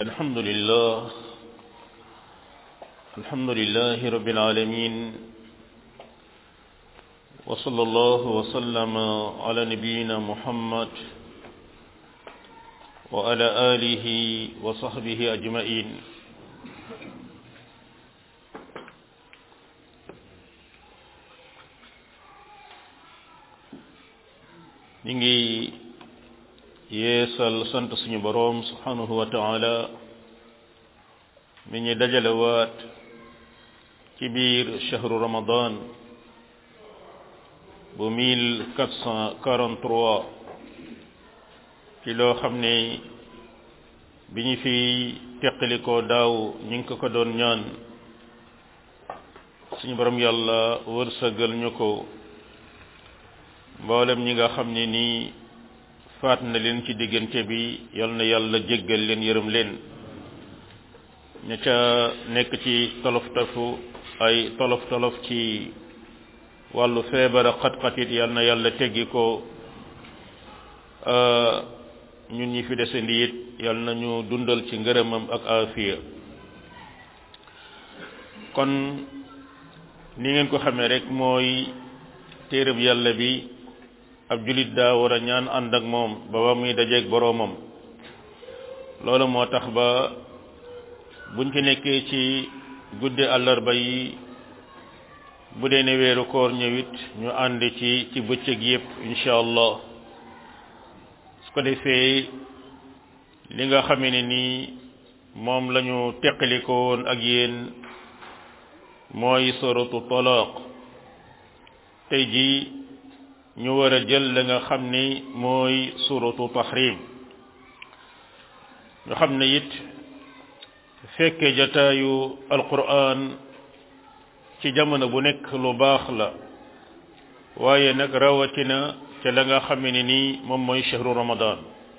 الحمد لله الحمد لله رب العالمين وصلى الله وسلم على نبينا محمد وعلى آله وصحبه أجمعين ñu ngi yeesal sant suñu boroom subhanahu wa taala mi ñu dajalewaat ci biir chahru ramadan bu mille quatre cent quarante trois ci loo xam ne bi ñu fi teqalikoo daaw ñu ngi ko ko doon ñaan suñu boroom yàlla wërsëgal ñu ko mboolem ñi nga xam ne nii faat na leen ci diggante bi yal na yàlla jéggal leen yërëm leen ña ca nekk ci tolof tafu ay tolof tolof ci wàllu feebar a xat-xatit yal na yàlla teggi ko ñun ñi fi desandi it yal na ñu dundal ci ngërëmam ak afiya kon ni ngeen ko xamee rek mooy téereb yàlla bi ab julit daa war a ñaan ànd ak moom ba ba muy dajeeg boroomam loolu moo tax ba buñ ci nekkee ci guddi àllarba yi bu dee ne weeru koor ñëwit ñu ànd ci ci bëccëg yépp incha allah su ko defee li nga xamee ne nii moom la ñu teqaliko woon ak yéen mooy soratu talaaq tey jii ñu war a jël la nga xam ni mooy suratu tahrim ñu xam ne it fekke jataayu alquran ci jamono bu nekk lu baax la waaye nag rawatina ca la nga xam ne nii moom mooy shahru ramadan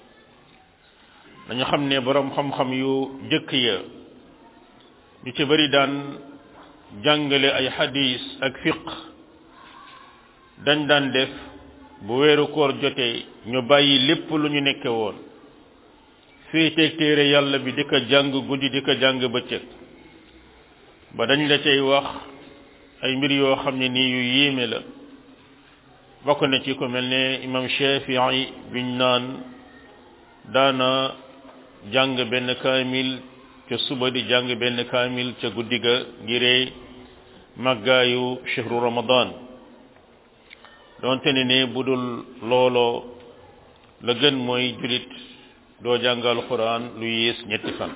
dañu xam ne borom xam-xam yu jëkk ya ñu ci bari daan jàngale ay hadis ak fiq dañ daan def bu weeru koor jotee ñu bàyyi lépp lu ñu nekke woon féeteeg téere yàlla bi di ko jàng guddi di ko jàng bëccëg ba dañ la cay wax ay mbir yoo xam ne nii yu yéeme la bokk na ci ko mel ne imam Shafii biñ naan daana jàng benn kaamil ca suba di jàng benn kaamil ca guddi ga ngiree màggaayu shahru ramadan doonte ne ne bu dul looloo la gën mooy julit doo jàngal quran lu yées ñetti fan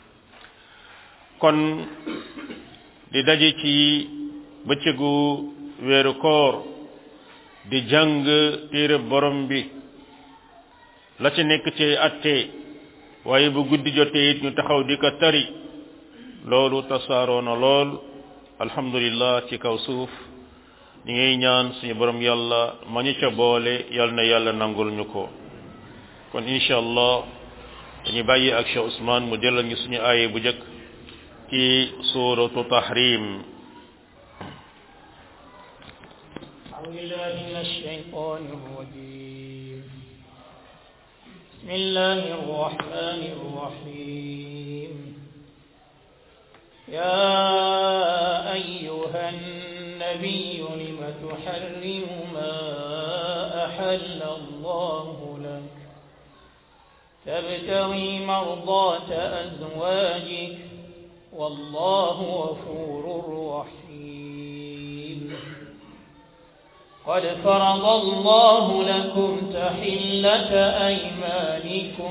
kon di daje ci bëccëgu weeru koor di jàng téere borom bi la ci nekk ci atte waaye bu guddi jotee it ñu taxaw di ko tari loolu tasaaroo na lool alhamdulillah ci kaw suuf ñi ngay ñaan suñu borom yàlla ma ñu ca boole yàlla na yàlla nangul ñu ko kon incha allah dañu bàyyi ak Cheikh Ousmane mu delal ñu suñu aaye bu njëkk ci suuratu tahrim بسم الله الرحمن الرحيم يا أيها النبي لم تحرم ما أحل الله لك تبتغي مرضات أزواجك والله غفور رحيم قد فرض الله لكم تحلة أيمانكم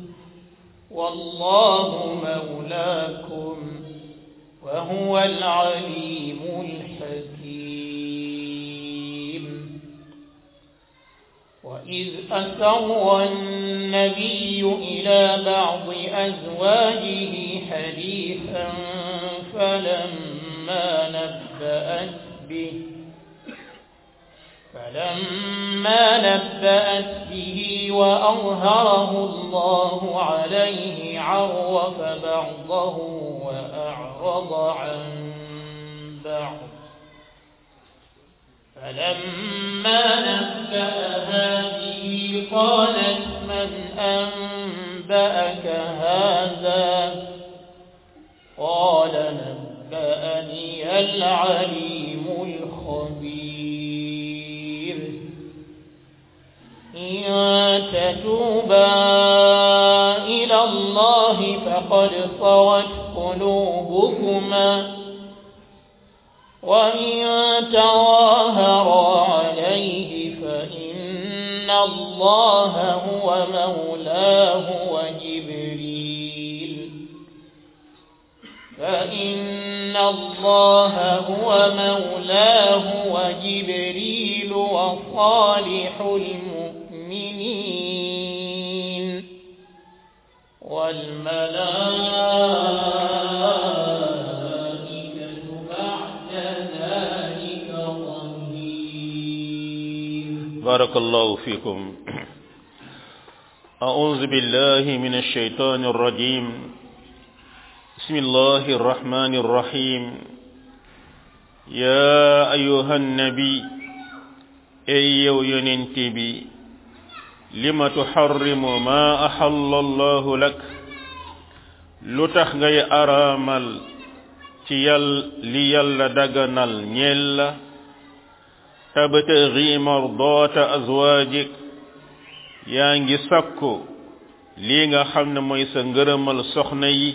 والله مولاكم وهو العليم الحكيم وإذ أسر النبي إلى بعض أزواجه حديثا فلما نبأت به فلما نبأت به وأظهره الله عليه عرف بعضه وأعرض عن بعض فلما نبأها به قالت من أنبأك هذا الله فقد صغت قلوبكما وإن تظاهرا عليه فإن الله هو مولاه وجبريل فإن الله هو مولاه وجبريل وصالح المؤمنين والملائكة بعد ذلك ظهير بارك الله فيكم أعوذ بالله من الشيطان الرجيم بسم الله الرحمن الرحيم يا أيها النبي أي ينتبي لما تحرم ما أحل الله لك لتخغي أرامل تيال ليال دغنال نيلا tabtaghi mardata azwajik yaa ngi sakku lii nga xam ne mooy sa ngërëmal soxna yi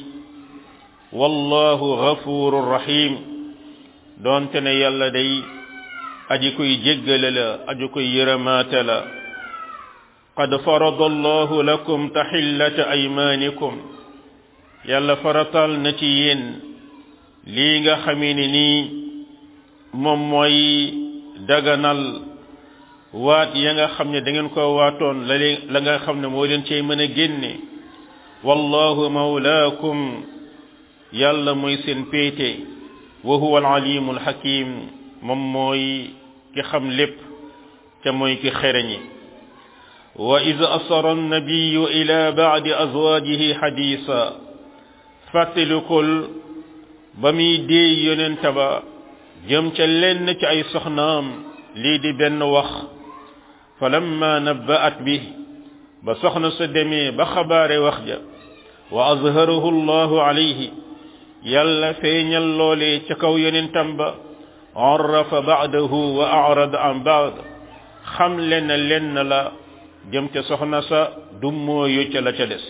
wallahu ghafurur rahim doonte ne yàlla day aji koy jéggale la aji koy yërëmaate la qad farada allahu lakum tahillata aymanikum yàlla faratal na ci yéen lii nga xamee ne nii moom mooy daganal waat ya nga xam ne da ngeen ko waatoon la leen la nga xam ne moo leen cay mën a génne wallahu mawlaakum yàlla mooy seen péete wa huwa alalimu alhakim moom mooy ki xam lépp te mooy ki xereñi wa id asara annabiyu ila bacdi azwajihi xadisa fàttalikul ba muy déey yonenta ba jëm ca lenn ci ay soxnaam lii di benn wax falamma nabba'at bi ba soxna sa demee ba xabaare wax ja wa azharahu allahu alayhi yàlla feeñal loolee ca kaw yonentam ba arrafa ba'dahu wa a'rada an ba'd xam len lenn la jëm ca soxna sa dummooyu ca la ca des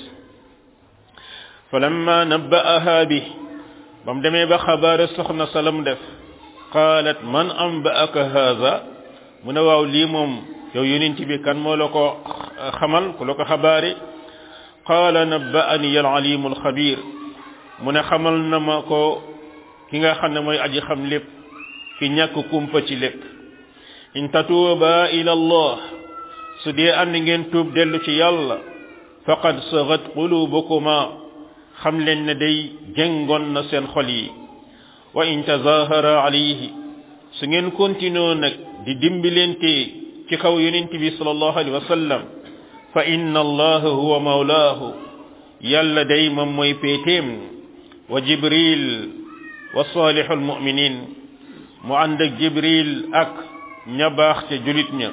falamma nabba'aha bi bam demee ba xabaare soxna sa lam def qaalat man anba'aka haza mu ne waaw lii moom yow yonent bi kan moo la ko xamal ku la ko xabaari qaala nabba'ani al-alimu al-xabir mu ne xamal na ma ko ki nga xam ne mooy aji xam lépp ki ñàkk kumpa ci lépp in tatuuba ila allah su dee ànd ngeen tuub dellu ci yàlla faqad sagat qulubukuma xam leen ne day jëngoon na seen xol yi wa in tazahara alayhi su ngeen continué nag di dimbilente ci kaw yonent bi sallallahu alayhi wa sallam fa inna allaha huwa mawlaahu yàlla day moom mooy péetéem wa jibril wa salihul muminin mu ànd ak jibril ak ña baax ca julit ña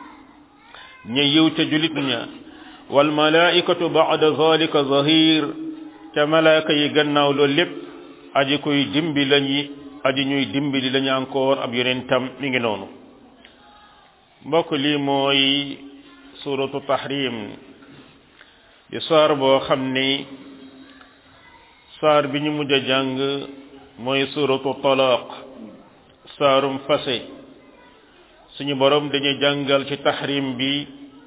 ña yiw ca julit ña wal malaikatu ba'da zalika zahir ca malaaka yi gannaaw loolu lépp aji koy dimbi lañu aji ñuy dimbali lañu encore ab yonentam mi ngi noonu mbokk lii mooy suratu tahrim di saar boo xam ni saar bi ñu mujj a jàng mooy suratu talaq saarum fase suñu borom dañuy jàngal ci tahrim bi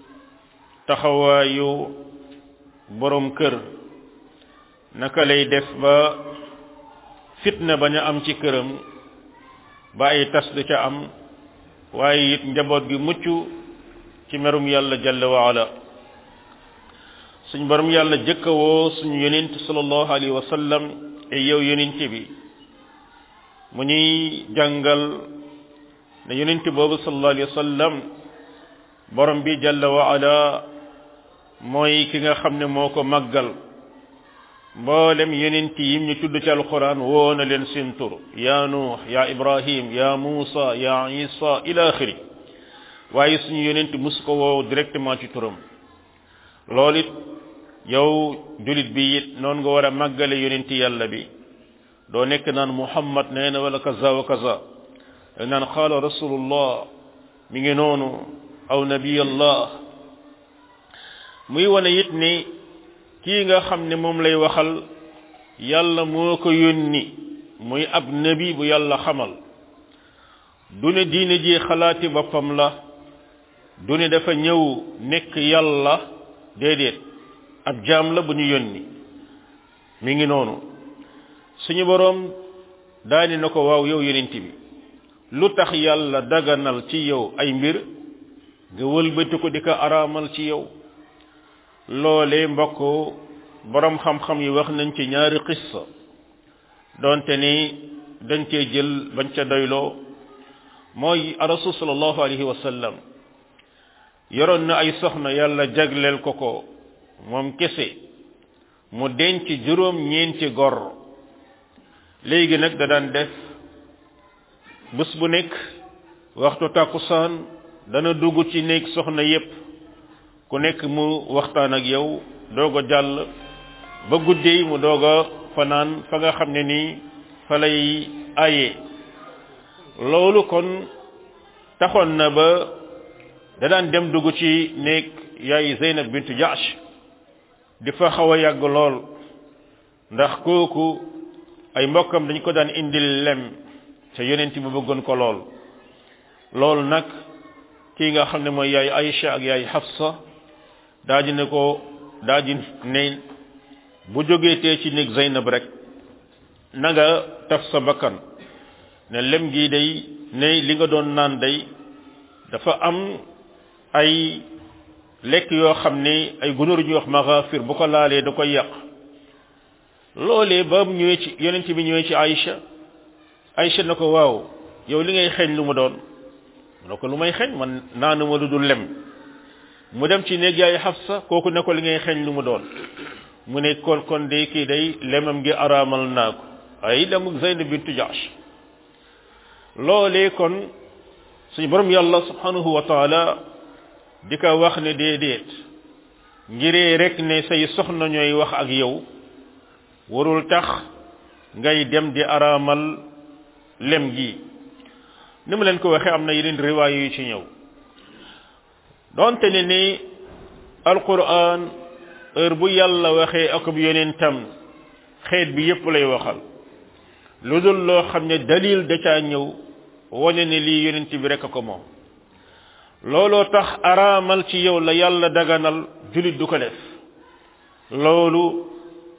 taxawaayu borom kër naka lay def ba fitna bañ a am ci këram ba ay tas du ca am waaye it njaboot gi mucc ci merum yàlla jalla wa ala suñ borom yàlla jëkkawoo suñu yonent sallallahu alayhi wa sallam e yow yonent bi mu ñuy jàngal ne yonent boobu sallallahu alayhi wa sallam borom bi jalla wa ala mooy ki nga xam ne moo ko màggal mboolem yonent yim ñu tudd ci alquran woo na leen seen tur ya nuux ya ibrahim ya muusa ya isa ila axiri waaye suñu yonent mus ko woo directement ci turam loolu it yow julit bi it noonu nga war a màggale yonent yàlla bi doo nekk naan muhammad nee na wala kaza wa kaza naan qaala rasulullah mi ngi noonu aw nabiyallah muy wane it ni kii nga xam ne moom lay waxal yàlla moo ko yónni muy ab nabi bu yàlla xamal du ne diine ji xalaati boppam la du ne dafa ñëw nekk yàlla déedéet ab jaam la bu ñu yónni mi ngi noonu suñu boroom daani na ko waaw yow yonent bi lu tax yàlla daganal ci yow ay mbir nga wëlbati ko di ko araamal ci yow loole mbokk boroom xam-xam yi wax nañ ci ñaari xissa donte ni dañ cee jël bañ ca doyloo mooy rasul sallallahu alayhi wa sallam yoroon na ay soxna yàlla jagleel ko ko moom kese mu denc juróom ñeenti gor léegi nag da daan def bés bu nekk waxtu tàkkusaan dana dugg ci néeg soxna yépp ku nekk mu waxtaan ak yow doog a jàll ba guddee mu doog a fanaan fa nga xam ne nii fa lay aye loolu kon taxoon na ba da daan dem dugg ci néeg yaay Zeynab bintu Jaash di fa xaw a yàgg lool ndax kooku ay mbokkam dañ ko daan indil lem te yonent bi bëggoon ko lool loolu nag kii nga xam ne mooy yaay Aïcha ak yaay Hafsa daa di ne ko daa di ne bu jógee tee ci néeg Zeynab rek na nga taf sa bakkan ne lem gi day ne li nga doon naan day dafa am ay lekk yoo xam ne ay gunóor ñuy wax magafir bu ko laalee da koy yàq loolee ba mu ñëwee ci yonent bi ñëwee ci Aïcha Aïcha na ko waaw yow li ngay xeeñ lu mu doon mu ne ko lu may xeeñ man naanuma lu dul lem mu dem ci néeg yaay Xafsa kooku ne ko li ngay xeeñ lu mu doon mu ne kon kon de kii day lemam gi araamal naa ko ay lemu Zaynab bintu Jaash loolee kon suñu borom yàlla subhanahu wa taala di ko wax ne déedéet ngiree rek ne say soxna ñooy wax ak yow warul tax ngay dem di araamal lem gi ni mu leen ko waxee am na yeneen riwaay yu ci ñëw donte ne ni alquran heure bu yàlla waxee ak bu yonentam xeet bi yépp lay waxal lu dul loo xam ne dalil da caa ñëw wane ne lii yonent bi rek a ko moom looloo tax araamal ci yow la yàlla daganal julit du ko def loolu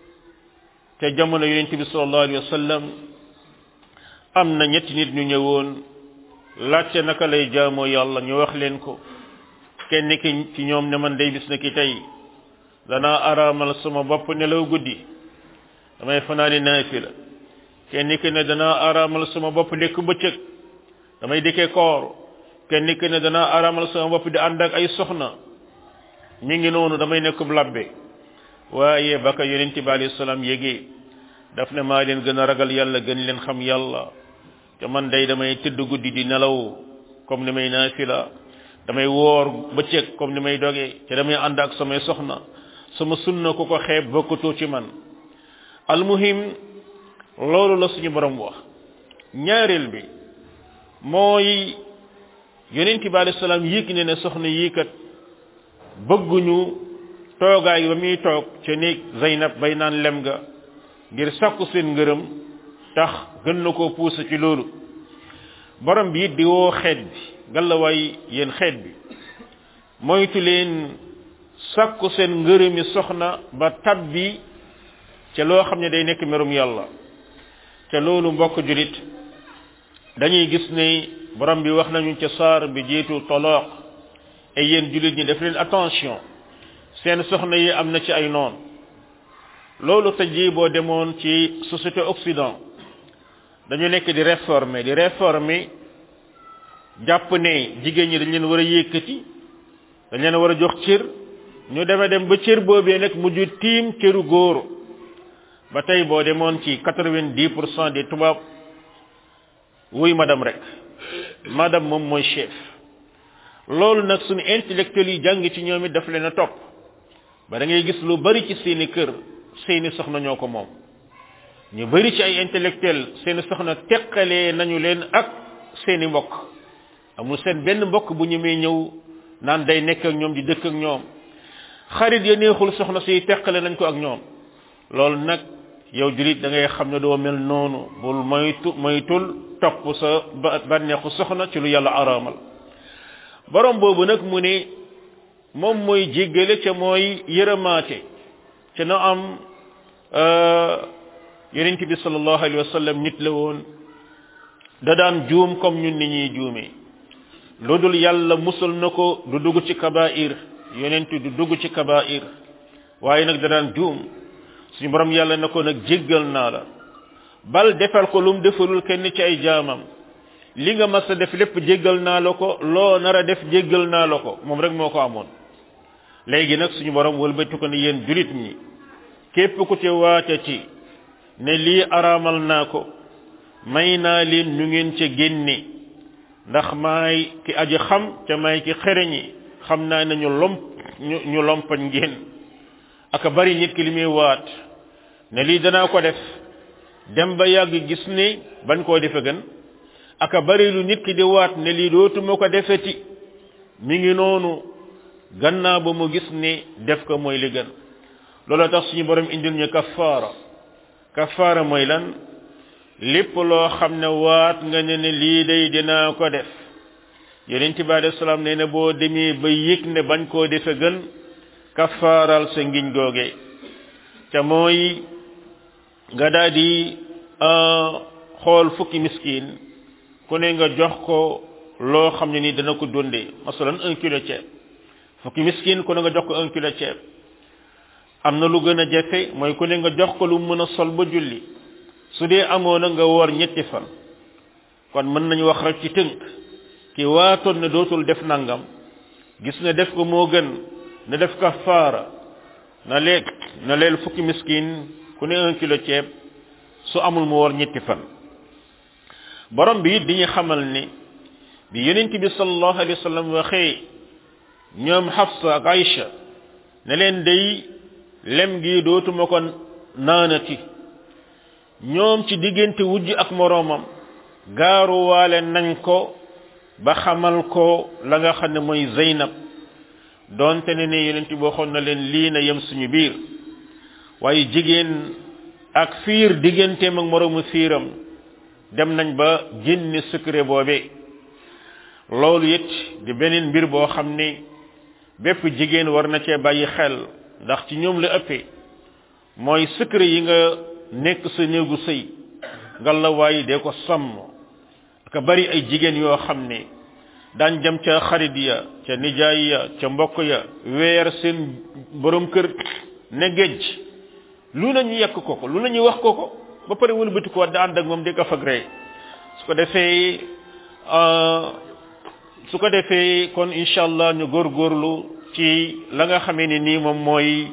te jamono yonent bi sallallahu alayhi wa sallam am na ñetti nit ñu ñëwoon laajte naka lay jaamoo yàlla ñu wax leen ko kenn ki ci ñoom ne man day bis na ki tey danaa araamal sama bopp nelaw guddi damay fanaani naafila kenn ki ne danaa araamal sama bopp lekk bëccëg damay dikkee koor kenn ki ne danaa araamal sama bopp di ànd ak ay soxna mi ngi noonu damay nekkub labbe waaye ba ka yonent bi alayhi salaam yégee daf ne maa leen gën a ragal yàlla gën leen xam yàlla te man day damay tëdd guddi di nelaw comme ni may naafila damay woor bëccëg comme ni may doge te damay ànd ak samay soxna sama sunna ku ko xeeb bokkatoo ci man almuhim loolu la suñu borom wax ñaareel bi mooy yonent bi alayhi salaam yëg ne ne soxna yii kat bëgguñu toogaay ba muy toog ca néeg Zeynab bay naan lem ga ngir sakku seen ngërëm tax gën na koo puusa ci loolu borom bi it di woo xeet bi gàllawaay yéen xeet bi moytu leen sakku seen ngërëmi soxna ba tabbi ca loo xam ne day nekk merum yàlla ca loolu mbokk julit dañuy gis ne borom bi wax nañu ca saar bi jiitu toloq et yéen julit ñi def leen attention seen soxna yi am na ci ay noon loolu tey jii boo demoon ci société occident dañu nekk di réformer di réformer jàpp ne jigéen ñi dañ leen war a yëkkati dañ leen war a jox cër ñu deme dem ba cër boobee nag mujj tiim cëru góor ba tey boo demoon ci quatre-vingt-dix pour cent des tubaab wuy madame rek madame moom mooy chef loolu nag suñu intellectuels yi jàng ci ñoom it daf leen a topp ba da ngay gis lu bari ci seeni kër seeni soxna ñoo ko moom ñu bari ci ay intellectuel seeni soxna teqalee nañu leen ak seeni mbokk amul seen benn mbokk bu ñu may ñëw naan day nekk ak ñoom di dëkk ak ñoom xarit ya neexul soxna si teqale nañ ko ak ñoom loolu nag yow julit da ngay xam ne doo mel noonu bul moytu moytul topp sa bànneexu soxna ci lu yàlla araamal borom boobu nag mu ne moom mooy jéggale ca mooy yërëmaate ca na am yonent bi sallallahu alayhi wa sallam nit la woon da daan juum comme ñun ni ñuy juumee lu dul yàlla musal na ko du dugg ci kabair yonent du dugg ci kabair waaye nag da daan juum suñu borom yàlla na ko nag jéggal naa la bal defal ko lu mu defalul kenn ci ay jaamam li nga mas a def lépp jéggal naa la ko loo nar a def jéggal naa la ko moom rek moo ko amoon léegi nag suñu borom wëlbati ko ne yéen julit ñi képp ku ci waate ci ne lii araamal naa ko may naa leen ñu ngeen ca génne ndax maay ki aji xam te may ki xereñi xam naa ne ñu lomp ñu ñu lompañ ngeen aka bari nit ki li muy waat ne lii danaa ko def dem ba yàgg gis ne bañ koo defe gën aka bari lu nit ki di waat ne lii dootuma ko defeti mi ngi noonu gannaaw ba mu gis ne def ko mooy li gën loolu tax suñu borom indil ñu kafaara kafaara mooy lan lépp loo xam ne waat nga ne ne lii day dinaa ko def yonent bi alayhi salaam nee na boo demee ba yëg ne bañ koo defe gën kafaaral sa ngiñ googe te mooy nga daal di xool fukki miskin ku ne nga jox ko loo xam ne ni dana ko dundee masalan un kilo ceeb fukki miskin ku ne nga jox ko un kilo ceeb am na lu gën a jafe mooy ku ne nga jox ko lu mën a sol ba julli su dee amoon na nga woor ñetti fan kon mën nañu wax rek ci tënk ki waatoon ne dootul def nangam gis ne def ko moo gën na def kafaara na leeg na leel fukki miskin ku ne un kilo ceeb su amul mu woor ñetti fan borom bi it di ñu xamal ni bi yonent bi sallallahu alayhi wa sallam waxee ñoom Hafsa ak Aïcha ne leen day lem gi dootuma ko naanati ñoom ci diggante wujj ak moroomam gaaruwaale nañ ko ba xamal ko la nga xam ne mooy Zeynab doonte ne ne yonent bi waxoon na leen lii na yem suñu biir waaye jigéen ak fiir digganteem ak moroomu fiiram dem nañ ba génne secret boobe loolu it di beneen mbir boo xam ne bépp jigéen war na cee bàyyi xel ndax ci ñoom la ëppee mooy secret yi nga nekk sa néegu sëy nga la waaye dee ko sàmm ka bari ay jigéen yoo xam ne daan jëm ca xarit ya ca nijaay ya ca mbokk ya weer seen borom kër ne géej lu nañu yekk ko ko lu nañu wax ko ko ba pare wëlbati ko da ànd ak moom di ko fag ree su ko defee su ko defee kon incha allah ñu góorgóorlu ci la nga xamee ni nii moom mooy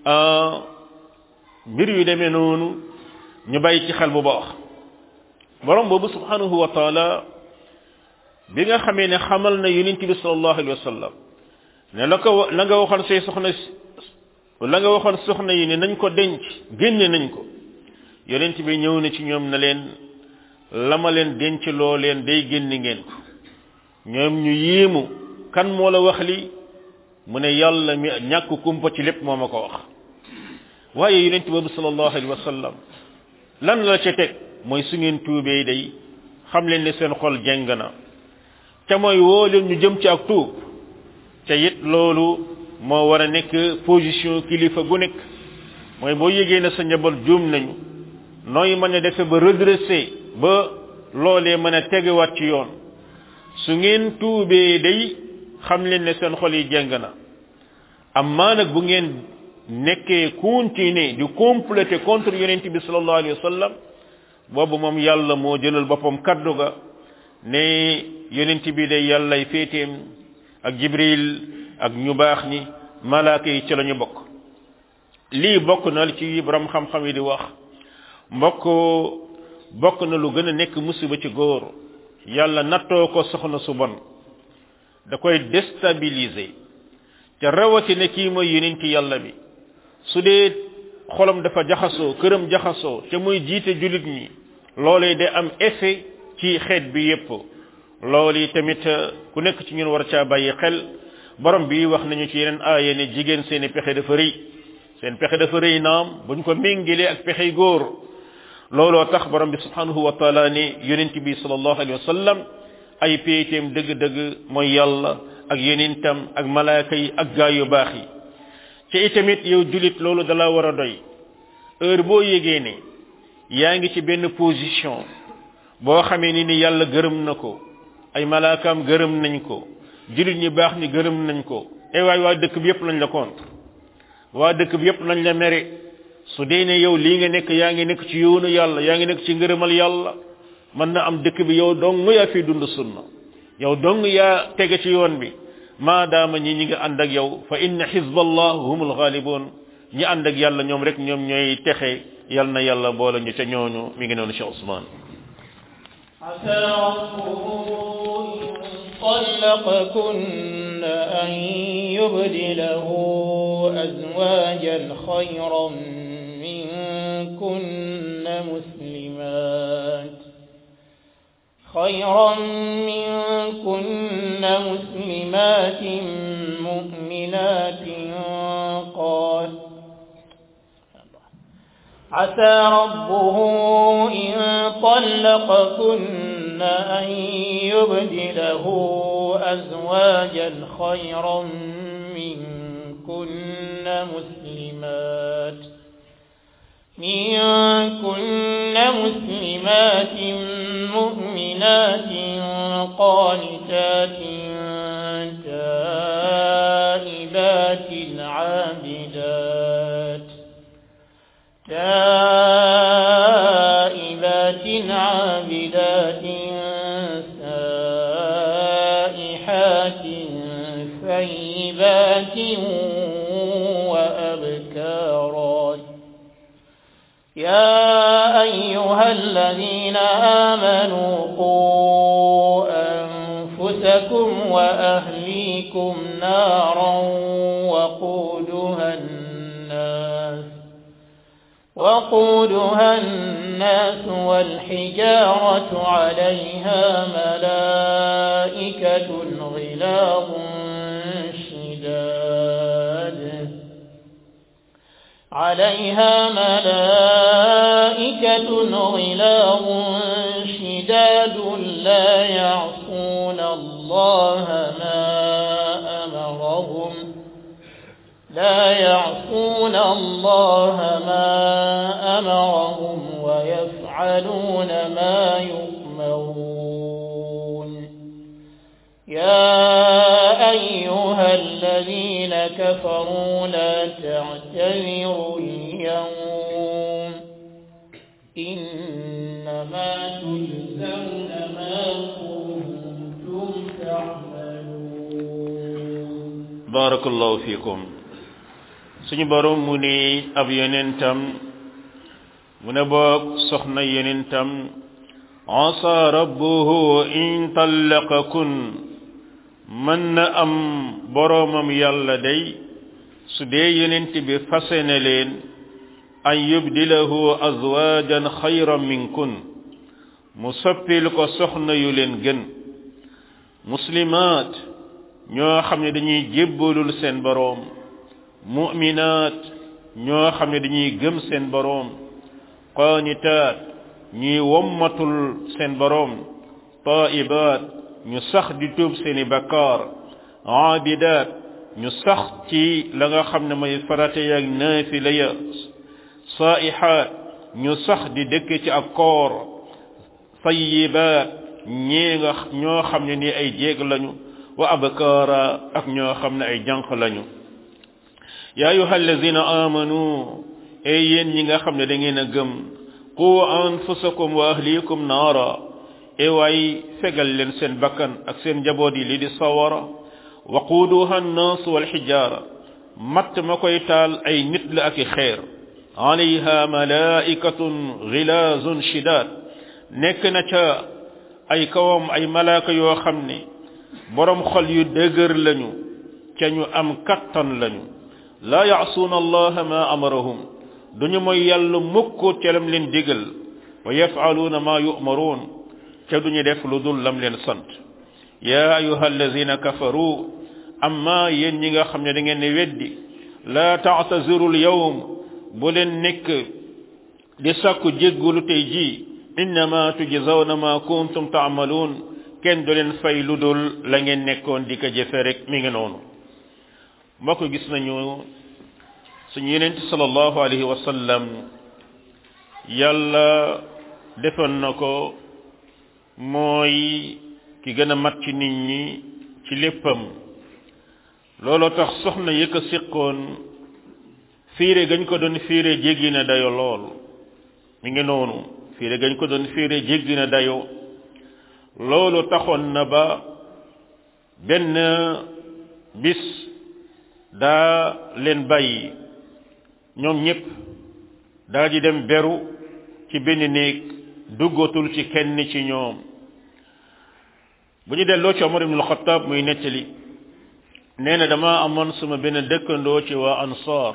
mbir yu demee noonu ñu bàyyi ci xel bu baax borom boobu subhanahu wa taala bi nga xamee ne xamal na yonent bi sallallahu alayhi wa sallam ne la ko la nga waxoon say soxna la nga waxoon soxna yi ne nañ ko denc génne nañ ko yonent bi ñëw na ci ñoom na leen la ma leen denc loo leen day génne ngeen ko ñoom ñu yéemu kan moo la wax li mu ne yàlla mi ñàkk kumpa ci lépp moo ma ko wax waaye yonent boobu sallallahu alayhi wa sallam lan la ca teg mooy su ngeen tuubee day xam leen ne seen xol jeng na te mooy woo leen ñu jëm ci ak tuub te it loolu moo war a nekk position kilifa gu nekk mooy boo yégee ne sa njaboot juum nañu nooy mën a defe ba redresser ba loolee mën a tegewaat ci yoon su ngeen tuubee day xam leen ne seen xol yi jeng na amma nag bu ngeen nekkee continuer di compléter contre yonent bi sallallahu alayhi wa sallam boobu moom yàlla moo jëlal boppam kaddu ga ne yonent bi day yàllay féeteem ak jibril ak ñu baax ñi malaaka yi ci la ñu bokk lii bokk na ci borom xam-xam yi di wax mbokk bokk na lu gën a nekk musiba ci góor yàlla nattoo ko soxna su bon da koy déstabiliser te rawatina kii mooy yonent yàlla bi su dee xolam dafa jaxasoo këram jaxasoo te muy jiite jullit ñi loolee day am effet ci xeet bi yépp loolu tamit ku nekk ci ñun war caa bàyyi xel borom bi wax nañu ci yeneen aaya ne jigéen seeni pexe dafa rëy seen pexe dafa rëy naam buñ ko méngilee ak pexey góor looloo tax borom bi subhanahu wa taala ne yonent bi sallallahu alayhi wa sallam ay péeteem dëgg-dëgg mooy yàlla ak yonentam ak malaaka yi ak gaa yu baax yi ci itamit yow julit loolu dala war a doy heure boo yégee ne yaa ngi ci benn position boo xamee ni ni yàlla gërëm na ko ay malaakaam gërëm nañ ko julit ñi baax ñi gërëm nañ ko ay waay waa dëkk bi yépp lañ la contre waa dëkk bi yépp lañ la mere su dee ne yow lii nga nekk yaa ngi nekk ci yoonu yàlla yaa ngi nekk ci ngërëmal yàlla mën na am dëkk bi yow dong yaa fi dund sunna yow dong yaa tege ci yoon bi maadaama ñi ñi nga ànd ak yow fa inna xizballah humul ghalibun ñi ànd ak yàlla ñoom rek ñoom ñooy texe yal na yàlla boole ñu ca ñooñu mi ngi noonu Cheikh Ousmane عسى ربه إن طلقكن أن يبدله أزواجا خيرا منكن مسلمات خيرا منكن مسلمات مؤمنات قال عسى ربه إن طلقكن أن يبدله أزواجا خيرا منكن مسلمات منكن مسلمات مؤمنات قانتات تائبات عابدات تائبات عابدات سائحات ثيبات وأبكارات يا أيها الذين آمنوا قوا أنفسكم وأهليكم نارا وقودها الناس وقودها الناس والحجارة عليها ملائكة غلاظ شداد عليها ملائكة غلاظ شداد لا يعصون الله ما أمرهم لا يعصون الله ما أمرهم ويفعلون ما يؤمرون يا أيها الذين كفروا لا تعتذروا اليوم إنما تجزون ما كنتم تعملون barakallahu fikum suñu borom mu ni ab yonentam mu ne boog soxna yonentam asa rabbuhu in tallaqakun mën na am boromam yàlla day su dee yonent bi fase ne leen an yubdilahu azwajan xayran minkun mu soppil ko soxna yu leen gën muslimaat ñoo xam ne dañuy jébbalul seen boroom mu'minaat ñoo xam ne dañuy gëm seen boroom qaanitaat ñuy wommatul seen boroom taa'ibaat ñu sax di tuub seeni bakkaar aabidaat ñu sax ci la nga xam ne mooy farata yaag naafila ya saa'ihaat ñu sax di dëkk ci ak koor tayyibaat ñee nga ñoo xam ne ni ay jéeg lañu wa abkaara ak ñoo xam ne ay jànq lañu yaa ayuha allazina amanu ay yéen ñi nga xam ne da ngeen a gëm qu anfusakum wa ahlikum naara e waay fegal leen seen bakkan ak seen njaboot yi li di sawara waquuduha annaas walxijaara matt ma koy taal ay nit la ak i xeer alayha malaikatun gilaazun shidaad nekk na ca ay kawam ay malaaka yoo xam ne borom xol yu dëgër lañu ca ñu am kattan lañu laa yaasuuna allaha ma amarahum duñu mooy yàlla mukk ca lam leen digal wa yafaluuna ma yu'maruun ca duñu def lu dul lam leen sant yaa ayuha allazina kafaru amma yéen ñi nga xam ne da ngeen ne weddi la ta'tazirul yawm bu leen nekk di sàkku jéggulu tey ji innama tujzawna ma kuntum ta'malun kenn du leen fay lu dul la ngeen nekkoon di ko jëfe rek mi ngi noonu mbokk gis nañu suñu yenent sallallahu alayhi wa sallam yàlla defoon na ko mooy ki gën a mat ci nit ñi ci léppam looloo tax soxna yëkk a siqoon fiire gañ ko doon fiire jéggi na dayo lool mi ngi noonu fiire gañ ko doon fiire jéggi na dayo loolu taxoon na ba benn bis daa leen bàyyi ñoom ñépp daa di dem beru ci benn néeg duggatul ci kenn ci ñoom bu ñu delloo ci Omar ibn al-Khattab muy nettali nee na dama amoon suma benn dëkkandoo ci waa ansaar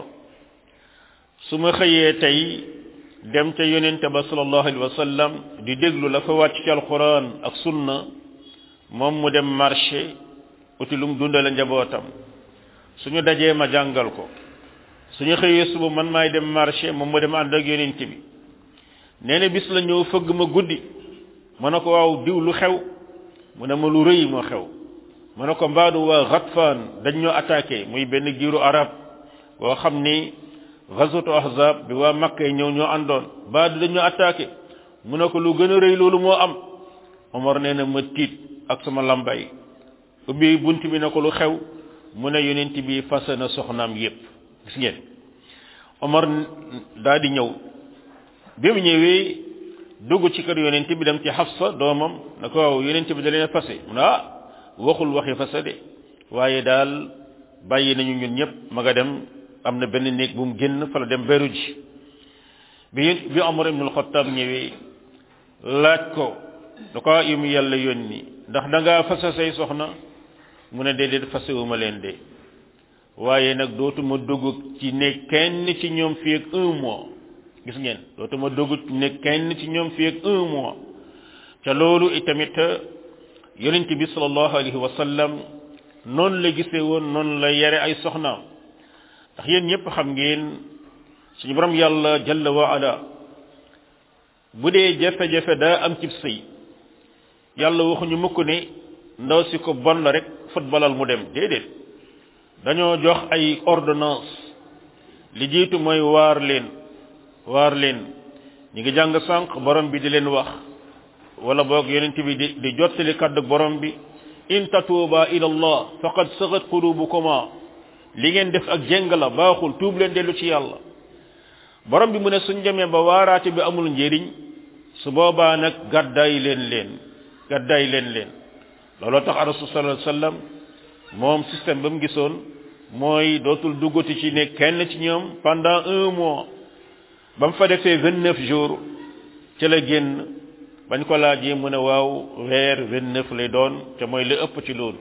su ma xëyee tey dem ca yonente ba sallallahu alayhi wa sallam di déglu la fa wàcc ci alquran ak sunna moom mu dem marché uti lu mu dundale njabootam suñu dajee ma jàngal ko suñu xëyee suba man maay dem marché moom mu dem ànd ak yonent bi nee na bis la ñëw fëgg ma guddi ma ne ko waaw diw lu xew mu ne ma lu rëy moo xew ma ne ko mbaadu waa Ghatfan dañ ñoo attaqué muy benn giiru arab boo xam ni ghazwatu ahzab bi waa Makka ñëw ñoo àndoon mbaadu dañ ñoo attaqué mu ne ko lu gën a rëy loolu moo am Omar nee na ma tiit ak sama lambay ubbi bunt bi ne ko lu xew mu ne yonent bi fase na soxnaam yépp gis ngeen Omar daa di ñëw bi mu ñëwee dugg ci kër yonent bi dem ci Hafsa doomam na ko waaw yonent bi da leen fase mu ne ah waxul waxi fase de waaye daal bàyyi nañu ñun ñëpp ma nga dem am na benn néeg bu mu génn fa la dem beru ji bi bi Omar ibn al-Khattab ñëwee laaj ko da ko yu mu yàlla yónni ndax da ngaa fase say soxna mu ne déedéet fasewuma leen de waaye nag dootuma dugg ci ne kenn ci ñoom fii ak un mois gis ngeen dootuma dugg ne kenn ci ñoom fii ak un mois ca loolu itamit yonent bi sallallahu alayhi wa sallam noonu la gisee woon noonu la yare ay soxnaam ndax yéen ñëpp xam ngeen suñu borom yàlla jalla wa ala bu dee jafe-jafe daa am cib sëy yàlla waxuñu mukk ne ndaw si ko bon la rek footballal mu dem déedéet dañoo jox ay ordonnance li jiitu mooy waar leen waar leen ñi ngi jàng sànq borom bi di leen wax wala boog yonent bi di di jottali kaddu borom bi in tatuuba ila allah faqad sagat qulubukuma li ngeen def ak jéng la baaxul tuub leen dellu ci yàlla borom bi mu ne suñ demee ba waaraate bi amul njëriñ su boobaa nag gàddaay leen leen gàddaay leen leen looloo tax rasul sallallahu alayhi wasallam moom système ba mu gisoon mooy dootul duggati ci ne kenn ci ñoom pendant un mois ba mu fa defee vingt neuf jours ci la génn bañ ko laajee mu ne waaw weer vingt neuf lay doon te mooy li ëpp ci loolu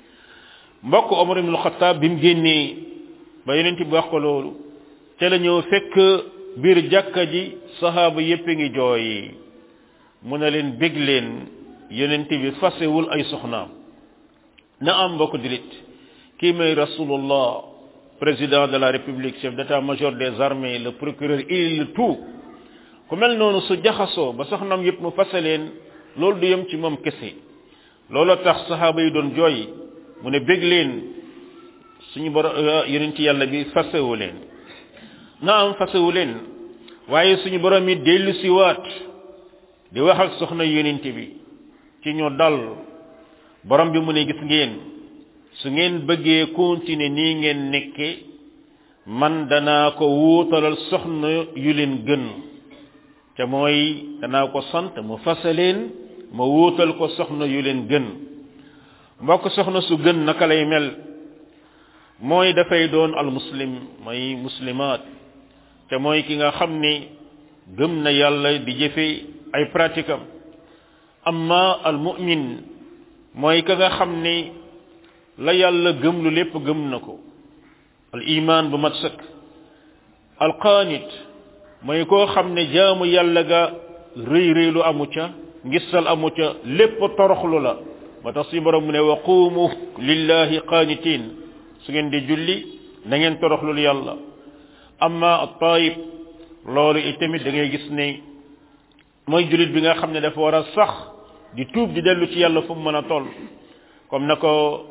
mbokk Omar ibn Khattab bi mu génnee ba yonent bi wax ko loolu te la ñëw fekk biir jàkka ji sahaaba yépp ngi jooy mu ne leen bég leen yonent bi fasewul ay soxnaam na am mbokk dilit kii may rasulullah président de la république chef d'état-major des armées le procureur il le tout ku mel noonu su jaxasoo ba soxnaam yépp mu fase leen loolu du yem ci moom kese looloo tax sahaaba yi doon jooy mu ne bég leen suñu bor yonent yàlla bi fasewu leen na am fasewu leen waaye suñu borom yi dellu si waat di wax ak soxna yonent bi ci ñu dal borom bi mu ne gis ngeen su ngeen bëggee continuer nii ngeen nekke man danaa ko wuutalal soxna yu leen gën te mooy danaa ko sant mu fase leen ma wuutal ko soxna yu leen gën mbokk soxna su gën naka lay mel mooy dafay doon al muslim mooy muslimaat te mooy ki nga xam ni gëm na yàlla di jëfe ay pratique am amma al mu'min mooy ka nga xam ni la yàlla gëm lu lépp gëm na ko al iman bu mat sëkk al qaanit mooy koo xam ne jaamu yàlla ga rëy rëy lu amu ca ngistal amu ca lépp toroxlu la ba tax si borom mu ne wa quumu lillahi qaanitiin su ngeen di julli na ngeen toroxlul yàlla amma at-taayib loolu itamit da ngay gis ne mooy jullit bi nga xam ne dafa war a sax di tuub di dellu ci yàlla fu mu mën a toll comme na ko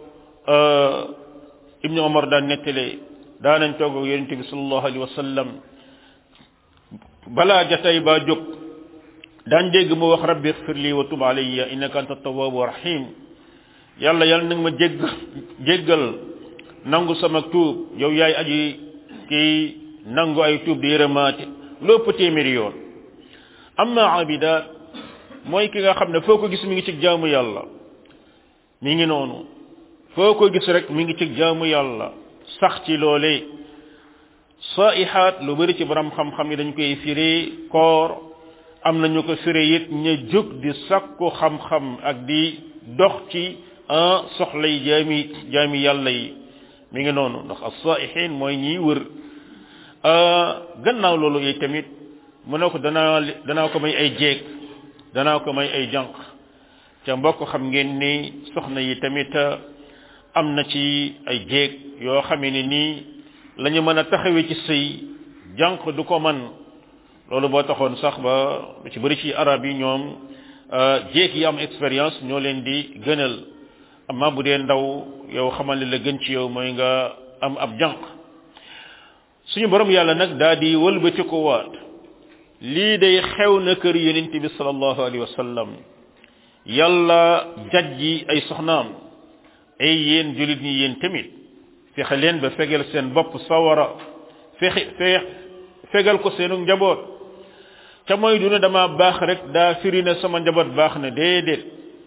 ibnu omar daan nettalee daanañ toog ak yonente bi sallallahu alayhi wa sallam balaa jatay baa jóg daan dégg mu wax rabbi xfir lii wa tub alayya innaka anta tawwabu rahim yàlla yàlla nag ma jégg jéggal nangu sama tuub yow yaay aji kii nangu ay tuub di yërëmaate lépp téeméeri yoon amma abidaat mooy ki nga xam ne foo ko gis mi ngi ci jaamu yàlla mi ngi noonu foo ko gis rek mi ngi ci jaamu yàlla sax ci loolee saihaat lu bari ci borom xam-xam yi dañ koy firee koor am nañu ko firee it ña jóg di sakku xam-xam ak di dox ci soxlay jaami jaami yàlla yi mi ngi noonu ndax as-saihin mooy ñiy wër gannaaw loolu yi tamit mu ne ko danaa danaa ko may ay jéeg danaa ko may ay jànq ca mbokk xam ngeen ni soxna yi tamit am na ci ay jéeg yoo xamee ne nii la ñu mën a taxawee ci sëy jànq du ko man loolu boo taxoon sax ba lu ci bëri ci arab yi ñoom jéeg yi am expérience ñoo leen di gënal amma bu dee ndaw yow xamal ne la gën ci yow mooy nga am ab jànq suñu borom yàlla nag daa di wëlbati ko waat lii day xew na kër yonent bi sallallahu alayhi wa sallam yàlla jajji ay soxnaam ay yéen julit ñi yéen tamit fexe leen ba fegal seen bopp sawara fexe fe fegal ko seenu njaboot ca mooy du ne dama baax rek daa firi ne sama njaboot baax na déedéet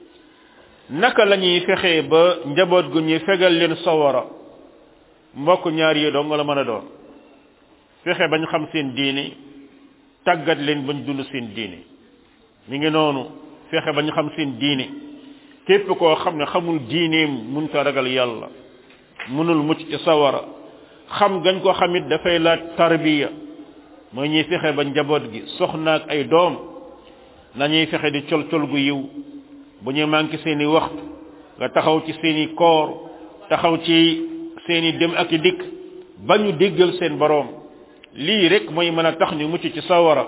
naka la ñuy fexee ba njaboot gu ñuy fegal leen sawara mbokk ñaar yi dong la mën a doon fexe bañ xam seen diini tàggat leen bañ dund seen diini mi ngi noonu fexe bañ xam seen diini képp koo xam ne xamul diineem mun ta ragal yàlla mënul mucc ci sawara xam gañ ko xamit dafay laaj tarbiya mooy ñuy fexe ba njaboot gi soxnaak ay doom nañuy fexe di col col gu yiw bu ñuy manqué seeni waxtu nga taxaw ci seeni koor taxaw ci seeni dem ak i dikk ba ñu déggal seen boroom lii rek mooy mën a tax ñu mucc ci sawara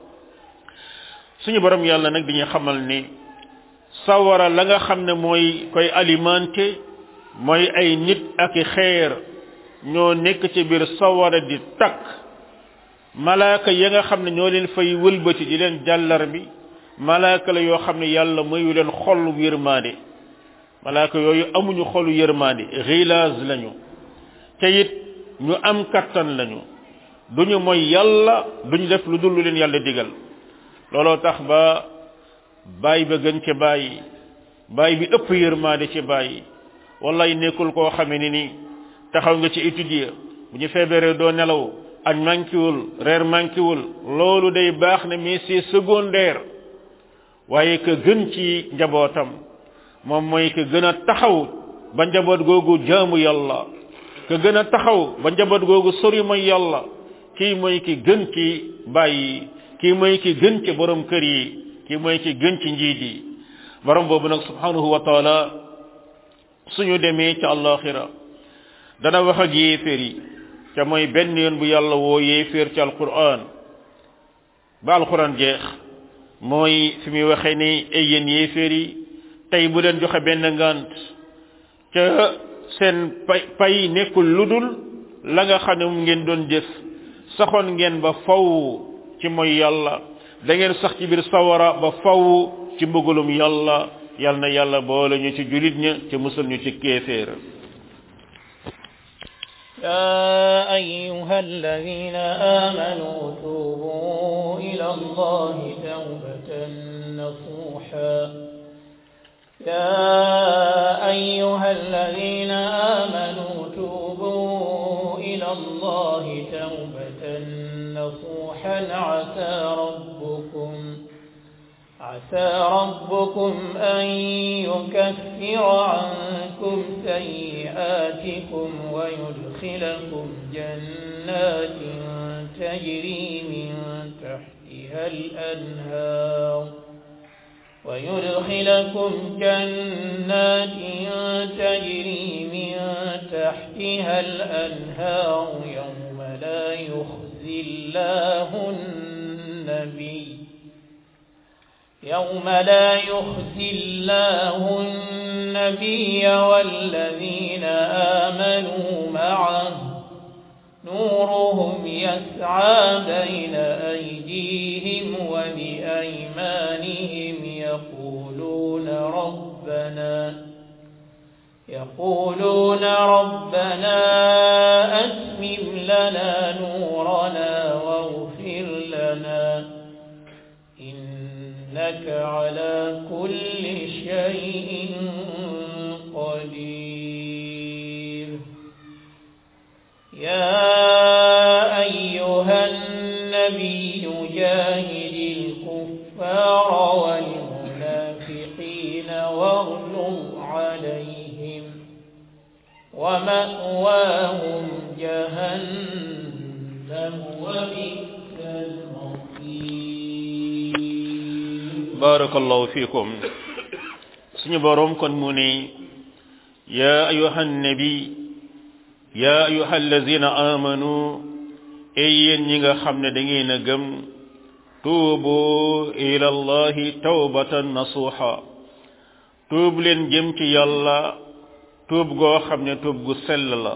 suñu borom yàlla nag dañuy xamal ni sawara la nga xam ne mooy koy alimenté mooy ay nit ak i xeer ñoo nekk ci biir sawara di takk malaaka ya nga xam ne ñoo leen fay wëlbati di leen jàllar bi malaaka la yoo xam ne yàlla mayu leen xolu yërmaande malaaka yooyu amuñu xolu yërmaande xilaas lañu te it ñu am kattan lañu duñu mooy yàlla duñu def lu dul lu leen yàlla digal looloo tax ba baay ba gën ca bàyyi baay bi ëpp yërmaande ci bàyyi wallaay nekkul koo xamee ni ni taxaw nga ci étudier bu ñu feebaree doo nelaw añ mankiwul reer mankiwul loolu day baax ne mais c'est secondaire waaye ka gën ci njabootam moom mooy ka gën a taxaw ba njaboot googu jaamu yàlla ka gën a taxaw ba njaboot googu sori mooy yàlla kii mooy ki gën ci bàyyi kii mooy ki gën ci borom kër yi kii mooy ki gën ci njiit yi borom boobu nag subhanahu wa taala suñu demee ca àllaxira dana wax ak yéeféer yi ca mooy benn yoon bu yàlla woo yéeféer ci alquran ba alquran jeex mooy fi muy waxee ni ay yéen yéeféer yi tey bu leen joxe benn ngant ca seen pay pay nekkul lu dul la nga xam ne mu ngeen doon jëf saxoon ngeen ba faw ci mooy yàlla da ngeen sax ci biir sawara ba faw ci mbugalum yàlla yal na yàlla boole ñu ci julit ña te musal ñu ci kéeféer يا أيها الذين آمنوا توبوا إلى الله توبة نصوحا يا أيها الذين آمنوا توبوا إلى الله توبة نصوحا عسى ربكم عسى ربكم أن يكفر عنكم سيئاتكم ويدخلكم جنات تجري من تحتها الأنهار ويدخلكم جنات تجري من تحتها الأنهار يوم لا يخزي الله النبي يوم لا يخزي الله النبي والذين آمنوا معه نورهم يسعى بين أيديهم وبأيمانهم يقولون ربنا يقولون ربنا أتمم لنا نورنا واغفر لنا إنك على كل شيء قدير يا أيها النبي جاهد الكفار والمنافقين واغلظ عليهم ومأواهم جهنم وبئس المصير barakallahu fikum suñu borom kon mu ne ya ayuha nabi ya ayuha allazina amanu ey yéen ñi nga xam ne da ngeen a gëm tuubu ila allahi tawbatan nasuha tuub leen jëm ci yàlla tuub goo xam ne tuub gu sell la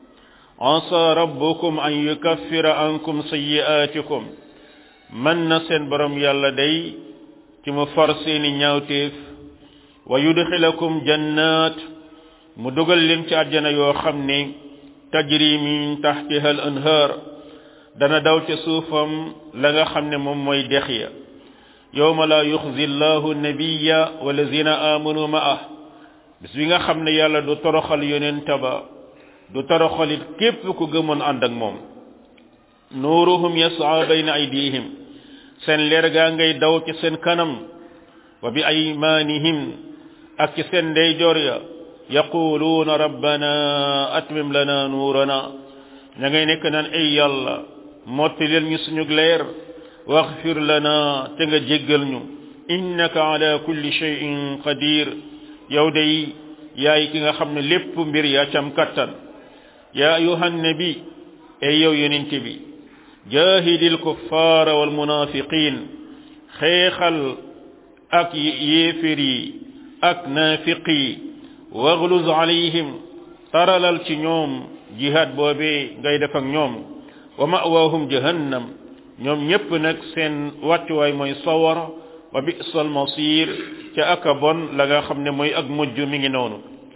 asa rabbukum an yukaffira ankum sayyi'atikum man na seen borom yàlla day ci mu far seeni ñaawteef wa yudxilakum jannat mu dugal leen ci àjjana yoo xam ne tajri min taxtiha al anhar dana daw ca suufam la nga xam ne moom mooy dex ya yowma la yuxzi llahu nabiya walazina amanu ma'ah bis bi nga xam ne yàlla du toroxal yonenta ba du toroxalit képp ku gëmoon ànd ak moom nuuruhum yas'a bayna aydihim seen leer gaa ngay daw ci seen kanam wa bi aymanihim ak ci seen ndeyjoor ya yaquluuna rabbana atmim lana nuurana ña ngay nekk naan ay yàlla motti leen ñu suñu leer waxfir lana te nga jéggal ñu innaka ala kulli shay'in qadir yow day yaay ki nga xam ne lépp mbir yaa cam kattan ya ayuhan nabi ay yow yonente bi jahidil kuffara wal munafiqin xeexal ak yéefér yi ak naafiq yi wagluz alayhim taralal ci ñoom jihad boobee ngay def ak ñoom wa ma'waahum jahannam ñoom ñépp nag seen wàccuwaay mooy sawara wa bi'sal masir ca aka bon la nga xam ne mooy ak mujj mi ngi noonu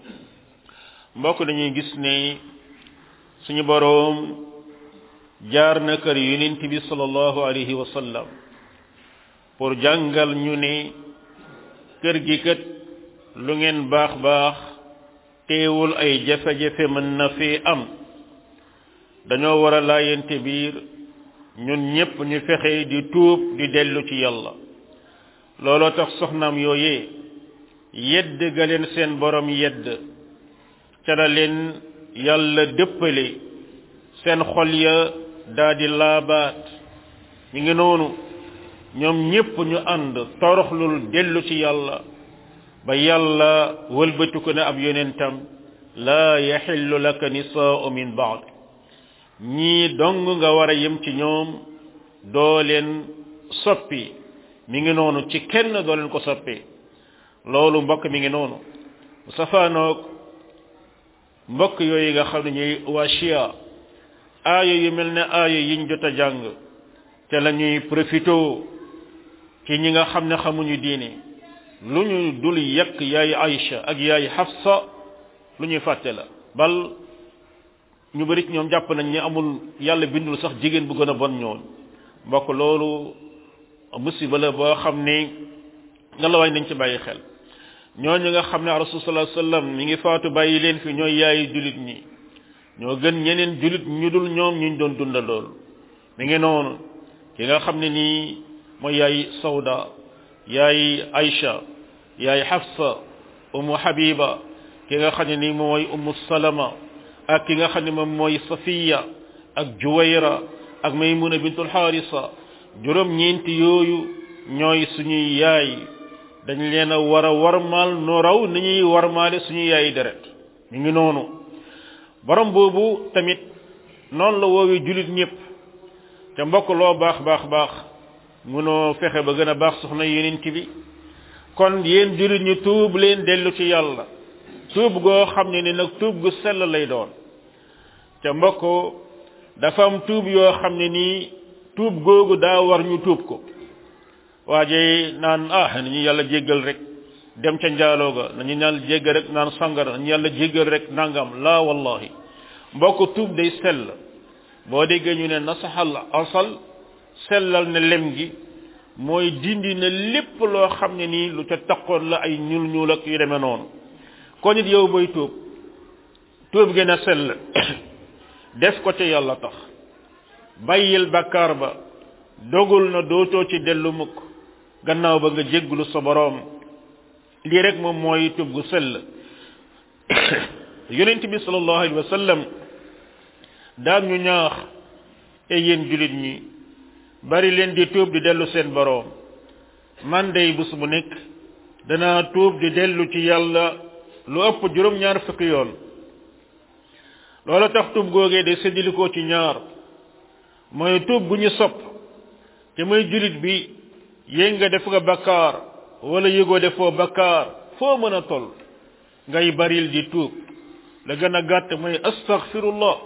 mbokk dañuy gis ne suñu boroom jaar na kër yonent bi sallallahu alayhi wa sallam pour jàngal ñu ne kër gi kat lu ngeen baax baax teewul ay jafe-jafe mën na fee am dañoo war a laayante biir ñun ñépp ñu fexe di tuub di dellu ci yàlla looloo tax soxnaam yooyee yedd ga leen seen borom yedd ca la leen yàlla dëppale seen xol ya daa di laabaat ñu ngi noonu ñoom ñépp ñu ànd toroxlul dellu ci yàlla ba yàlla wëlbatiku ne ab yonentam laa yaxillu laka nisaa'u min baad ñii dong nga war a yem ci ñoom doo leen soppi mi ngi noonu ci kenn doo leen ko soppi loolu mbokk mi ngi noonu safaanoog mbokk yooyu nga xam ne ñuy waa chia aaya yu mel ne aaya yiñ jot a jàng te la ñuy profito ci ñi nga xam ne xamuñu diine lu ñu dul yekk yaay Aïcha ak yaay Hafsa lu ñuy fàtte la bal ñu bari ci ñoom jàpp nañ ne amul yàlla bindul sax jigéen bu gën a bon ñoon mbokk loolu musiba la boo xam ne nga la waay nañ ci bàyyi xel ñooñu nga xam ne rasul sallallahu alayhi wasallam mi ngi faatu bàyyi leen fi ñooy yaayi julit ñi ñoo gën ñeneen julit ñu dul ñoom ñu doon dunda lool mi ngi noonu ki nga xam ne nii mooy yaay Sawda yaay Aïcha yaay Hafsa Ummu Habiba ki nga xam ne nii mooy Ummu Salama ak ki nga xam ne moom mooy Safiya ak Juwayra ak Maymuna bintul Harisa juróom ñeenti yooyu ñooy suñuy yaay dañ leen a war a warmaal noo raw ni ñuy warmaale suñu yaayi deret ñu ngi noonu borom boobu tamit noonu la woowee julit ñëpp te mbokk loo baax baax baax munoo fexe ba gën a baax soxna yeneen bi kon yéen julit ñu tuub leen dellu ci yàlla tuub goo xam ne ni nag tuub gu sell lay doon te mbokk dafa am tuub yoo xam ne nii tuub googu daa war ñu tuub ko waaje naan ah nañu yàlla jéggal rek dem ca njaaloo ga nañu yàlla jéggal rek naan sangara nañu yàlla jéggal rek nangam laa wallahi mbokk tuub day sell boo déggee ñu ne nasaxal asal sellal ne lem gi mooy dindi na lépp loo xam ne nii lu ca taqoon la ay ñuul ñuul ak yu demee noonu kon it yow booy tuub tuub gën a sell def ko ca yàlla tax bàyyil bakkaar ba dogul na dootoo ci dellu mukk gannaaw ba nga jégglu sa boroom lii rek moom mooy tuub gu sell yonent bi sallallahu alayhi wa sallam daan ñu ñaax e yéen julit ñi bari leen di tuub di dellu seen boroom man day bés bu nekk danaa tuub di dellu ci yàlla lu ëpp juróom-ñaar fukki yoon loolu tax tuub googee de séddilikoo ci ñaar mooy tuub bu ñu sopp te mooy julit bi yéeg nga def nga bakkaar wala yëgoo defoo bakkaar foo mën a toll ngay baril di tuub la gën a gàtt mooy astaghfirullah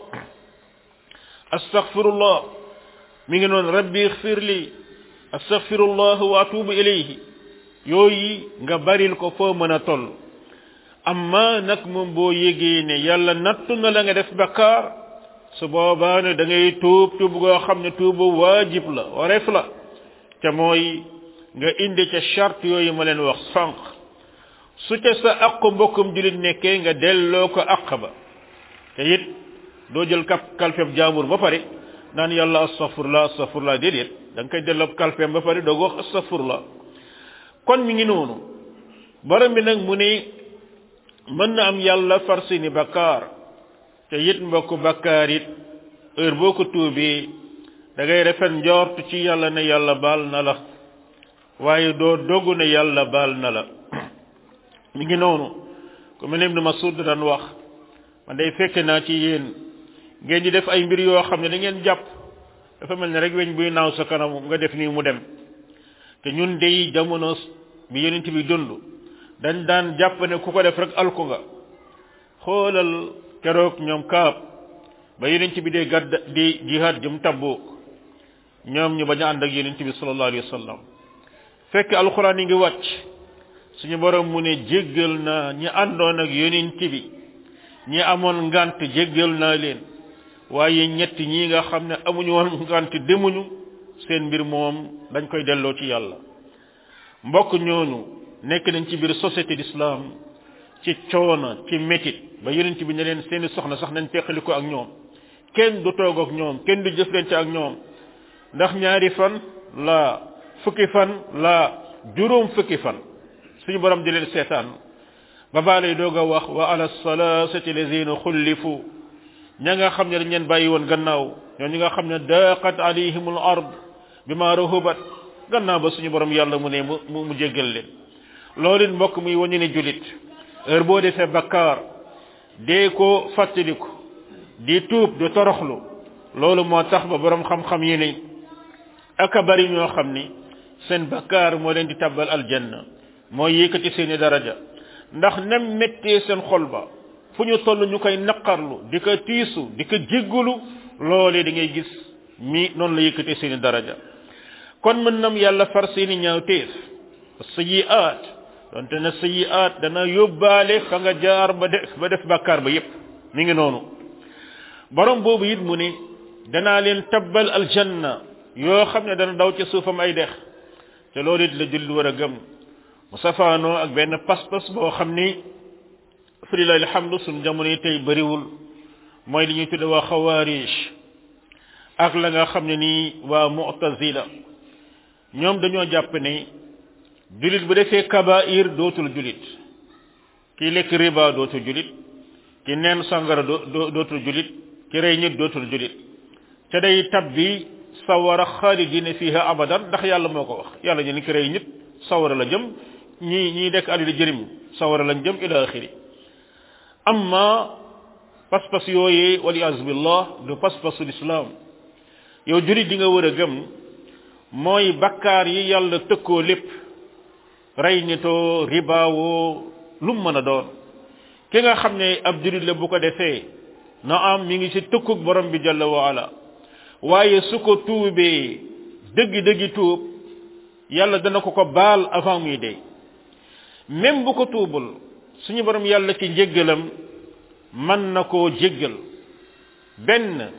astaghfirullah mi ngi noonu rabbi ighfir li astaghfirullah wa atubu ilayhi yooyu nga baril ko foo mën a toll amma nag moom boo yégee ne yàlla nattu na la nga def bakkaar su boobaa ne da ngay tuub tuub goo xam ne tuubu waajib la wareef la te mooy nga indi ca charte yooyu ma leen wax sànq su ca sa aqu mbokkum julit nekkee nga delloo ko aq ba te it doo jël kap kalfeem jaamur ba pare naan yàlla astafurlah astafurlah déedéet da nga koy delloo kalfeem ba pare doog wax astafurlah kon mi ngi noonu borom bi nag mu ne mën na am yàlla far seeni bakkaar te it mbokku bakkaar it heure boo ko tuubee da ngay rafet njort ci yàlla ne yàlla baal na la waaye doo dogu ne yàlla baal na la mi ngi noonu ku mel ne Ibnu Mas'ud daan wax man day fekk naa ci yéen ngeen di def ay mbir yoo xam ne da ngeen jàpp dafa mel ne rek weñ buy naaw sa kanam nga def nii mu dem te ñun dey jamono bi yonent bi dund dañ daan jàpp ne ku ko def rek alku nga xoolal keroog ñoom kaab ba yonent bi dee gàdd di jihaad jëm Tabuk ñoom ñu bañ a ànd ak yonent bi sallallahu alayhi wa sallam fekk alxuraan yi ngi wàcc suñu borom mu ne jéggal naa ñi àndoon ak yonent bi ñi amoon ngant jéggal naa leen waaye ñett ñi nga xam ne amuñu woon ngant demuñu seen mbir moom dañ koy delloo ci yàlla mbokk ñooñu nekk nañ ci biir société d'islam ci coono ci métit ba yonent bi ne leen seeni soxna sax nañ teqali ko ak ñoom kenn du toog ak ñoom kenn du jëflante ak ñoom ndax ñaari fan la fukki fan la juróom fukki fan suñu borom di leen seetaan ba baa lay doog a wax wa ala salasati lazina xullifu ña nga xam ne dañ leen bàyyi woon gannaaw ñoo ñi nga xam ne daqat alayhimul ard bima rahubat gannaaw ba suñu borom yàlla mu ne mu mu jéggal leen loolu it mbokk muy wañu ne julit heure boo defee bakkaar dee ko fàttaliku di tuub di toroxlu loolu moo tax ba borom xam-xam yi ne aka bari ñoo xam ni seen bakkaar moo leen di tabbal aljanna mooy yëkkati seeni daraja ndax nem méttee seen xol ba fu ñu toll ñu koy naqarlu di ko tiisu di ko jéggulu loolee da ngay gis mi noonu la yëkkatee seeni daraja kon mën nam yàlla far seeni ñaawteef sayiaat donte na sayiaat dana yóbbaale fa nga jaar ba def ba def bàkkaar ba yépp mi ngi noonu borom boobu it mu ne danaa leen tabbal aljanna yoo xam ne dana daw ca suufam ay dex te loolu it la julli war a gëm mu safaanoo ak benn pas-pas boo xam ni falilahi alhamdu suñ jamono yi tey bëriwul mooy li ñuy tudde waa xawaarij ak la nga xam ne nii waa mu'tazila ñoom dañoo jàpp ne julit bu defee kabair dootul julit ki lekk riba dootul julit ki neen sangara dootul julit ki rey nit dootul julit te day tabbi sawara xaalidina fiha abadan ndax yàlla moo ko wax yàlla ñu ni ki rey nit sawara la jëm ñi ñii dekk àddina jërim sawara lañ jëm ila axiri amma pas-pas yooyee waliyaasu billah du pas-pasu lislaam yow jurit di nga war a gëm mooy bakkaar yi yàlla tëkkoo lépp rey nitoo ribaawoo lu mu mën a doon ki nga xam ne ab jurit la bu ko defee na am mi ngi ci tëkkug borom bi jalla wa ala waaye su ko tuubee dëggi-dëggi tuub yàlla dana ko ko baal avant muy dee même bu ko tuubul suñu borom yàlla ci njéggalam mën na koo jéggal benn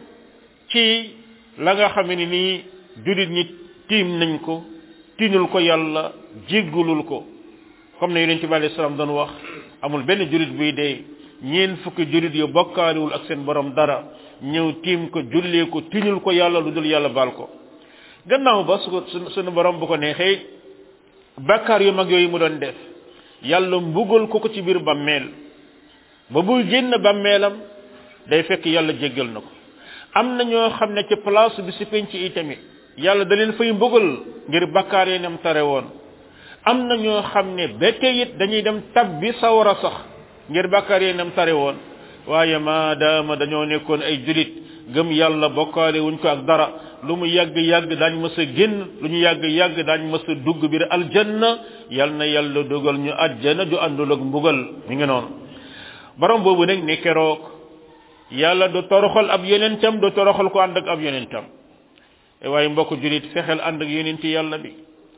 ci la nga xam ne nii julit ñi tiim nañ ko tiinul ko yàlla jéggalul ko comme ne yonente bi alayhi salaam doon wax amul benn julit buy dee ñeen fukki julit yu bokkaaliwul ak seen borom dara ñëw tiim ko jullee ko tiinul ko yàlla lu dul yàlla baal ko gannaaw ba su ko suñu borom bu ko neexee bakkaar yu mag yooyu mu doon def yàlla mbugal ko ko ci biir bàmmeel ba buy génn bàmmeelam day fekk yàlla jéggal na ko am na ñoo xam ne ci place bi si penc yi tamit yàlla da leen fay mbugal ngir bakkaar yi nem tare woon am na ñoo xam ne ba tey it dañuy dem tab bi sawara sax ngir bakkaar yi nem tare woon waaye maadaama dañoo nekkoon ay julit gëm yàlla bokkaale wuñ ko ak dara lu mu yàgg yàgg daañ mës a génn lu ñu yàgg yàgg daañ mës a dugg biir aljanna yal na yàlla dogal ñu àjjana ju àndul ak mbugal mi ngi noonu borom boobu nag ne keroog yàlla du toroxal ab yonentam du toroxal ko ànd ak ab yonentam e waaye mbokk julit fexeel ànd ak yonenti yàlla bi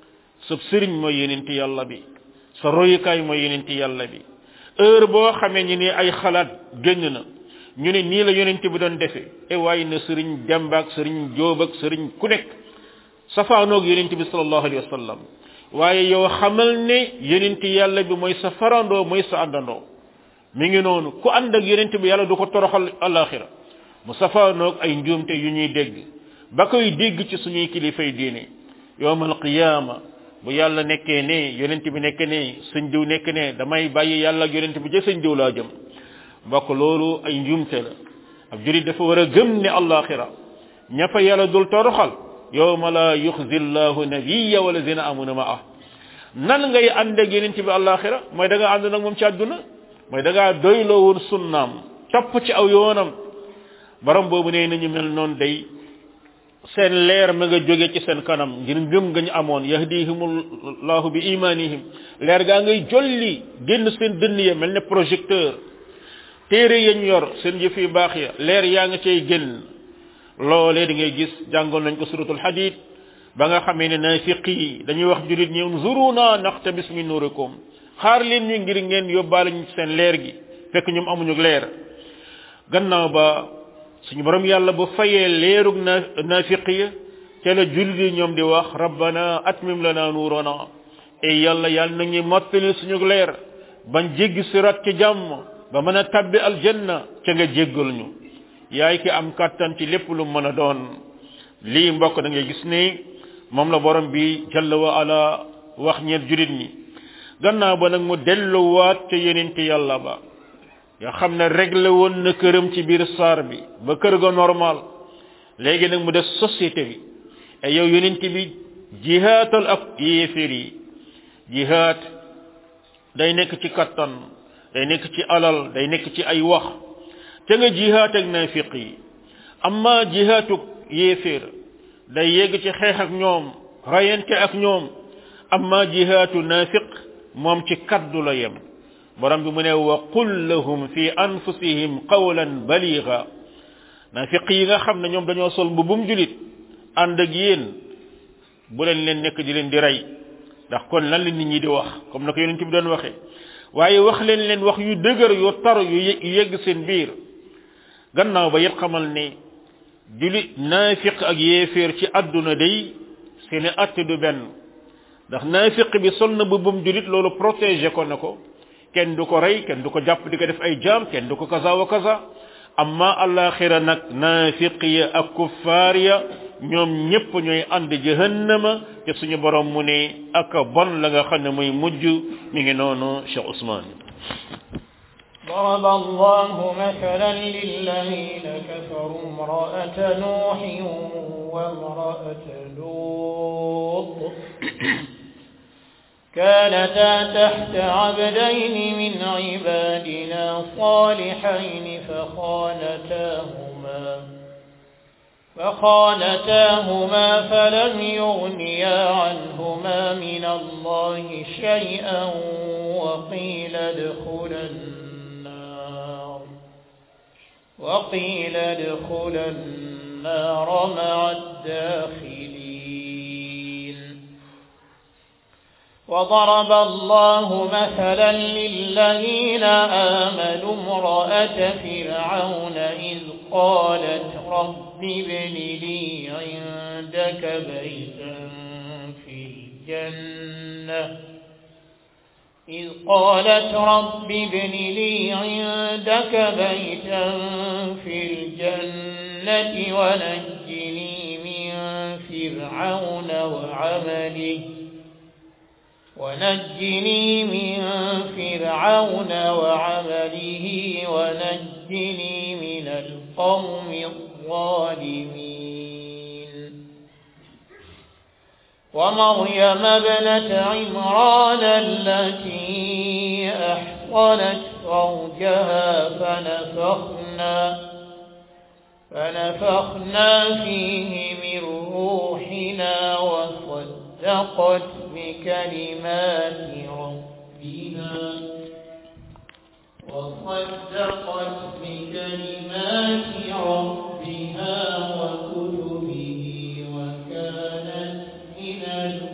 sa sëriñ mooy yonenti yàlla bi sa royukaay mooy yonenti yàlla bi heure boo xamee ñi ne ay xalaat génn na ñu ne nii la yonent bi doon defee e waaye na sëriñ Demba ak sëriñ Jóob ak sëriñ ku nekk safaanoog yonent bi sallallahu alayhi wa sallam waaye yow xamal ne yonent yàlla bi mooy sa farandoo mooy sa àndandoo mi ngi noonu ku ànd ak yonent bi yàlla du ko toroxal alaxira mu safaanoog ay njuumte yu ñuy dégg ba koy dégg ci suñuy kilifay diine yowmal qiyaama bu yàlla nekkee ne yonent bi nekk ne sëñ diw nekk ne damay bàyyi yàlla ak yonent bi jë sëñ diw laa jëm mbokk loolu ay njuumte la ab jurit dafa war a gëm ne alaxira ña fa yàlla dul toroxal yowma la yuxzi llahu nabiya wala zina amuna ma ah nan ngay ànd ak yonent bi alaxira mooy da nga ànd nag moom ci àdduna mooy da ngaa doyloo woon sunnaam topp ci aw yoonam borom boobu nee nañu mel noonu day seen leer ma nga jóge ci seen kanam ngir ngëm nga ñu amoon yahdihimullahu bi imanihim leer gaa ngay jolli génn seen dënn ya mel ne projecteur téere yañ yor seen jëf yu baax ya leer yaa nga cay génn loolee di ngay gis jàngoon nañ ko suratul hadid ba nga xamee ne naafiq yi dañuy wax julit ñi unzuruna naqtabis min nurikum xaar leen ñu ngir ngeen yóbbaale ñu seen leer gi fekk ñoom amuñu leer gannaaw ba suñu borom yàlla bu fayee leerug na naafiq ya ca la jullit yi ñoom di wax rabbana atmim lana nuurana e yàlla yàlla nañu mottali suñu leer bañ jéggi sirat ci jàmm ba mën a tabbi aljanna ca nga jéggal ñu yaay ki am kàttan ci lépp lu mën a doon lii mbokk da ngay gis ni moom la borom bi jalla wa ala wax ñeent julit ñi gannaaw ba nag mu delluwaat ca yenente yàlla ba nga xam ne réglé woon na këram ci biir saar bi ba kër ga normal léegi nag mu def société bi e yow yenente bi jihaatal ak yéeféer yi jihaat day nekk ci kattan day nekk ci alal day nekk ci ay wax ca nga jihaat ak nafiq yi amma jihaatuk yéeféer day yegg ci xeex ak ñoom rayante ak ñoom amma jihaatu nafiq moom ci kaddu la yem borom bi mu ne wa qul lahum fi anfusihim qawlan baliga nafiq yi nga xam ne ñoom dañoo sol mbubum julit ànd ak yéen bu leen leen nekk di leen di rey ndax kon lan la nit ñi di wax comme na ko yonent bi doon waxee waaye wax leen leen wax yu dëgër yu tar yu yegg seen biir gannaaw ba yet xamal ne julit naafiq ak yéeféer ci àdduna day seeni atte du benn ndax naafiq bi sol na mbubum julit loolu protégé ko na ko kenn du ko rey kenn du ko jàpp di ko def ay jaam kenn du ko kaza wa kaza amma alaxira nag naafiq ya ak kuffaar ya ñoom ñépp ñooy ànd jahannama te suñu borom mu ne ak bon la nga xam ne muy mujj mi ngi noonu Cheikh Ousmane ضرب الله مثلا للذين كفروا امرأة نوح وامرأة لوط كانتا تحت عبدين من عبادنا صالحين فخانتاهما فخانتاهما فلم يغنيا عنهما من الله شيئا وقيل ادخلا النار وقيل ادخلا النار مع الداخلين وضرب الله مثلا للذين آمنوا امرأة فرعون إذ قالت رب ابن لي عندك بيتا في الجنة إذ قالت رب ابن لي عندك بيتا في الجنة ونجني من فرعون وعمله ونجني من فرعون وعمله ونجني من القوم الظالمين ومريم ابنة عمران التي أحصنت فرجها فنفخنا فنفخنا فيه من روحنا وصدقت بكلمات ربها وصدقت بكلمات ربها وكتبه وكانت من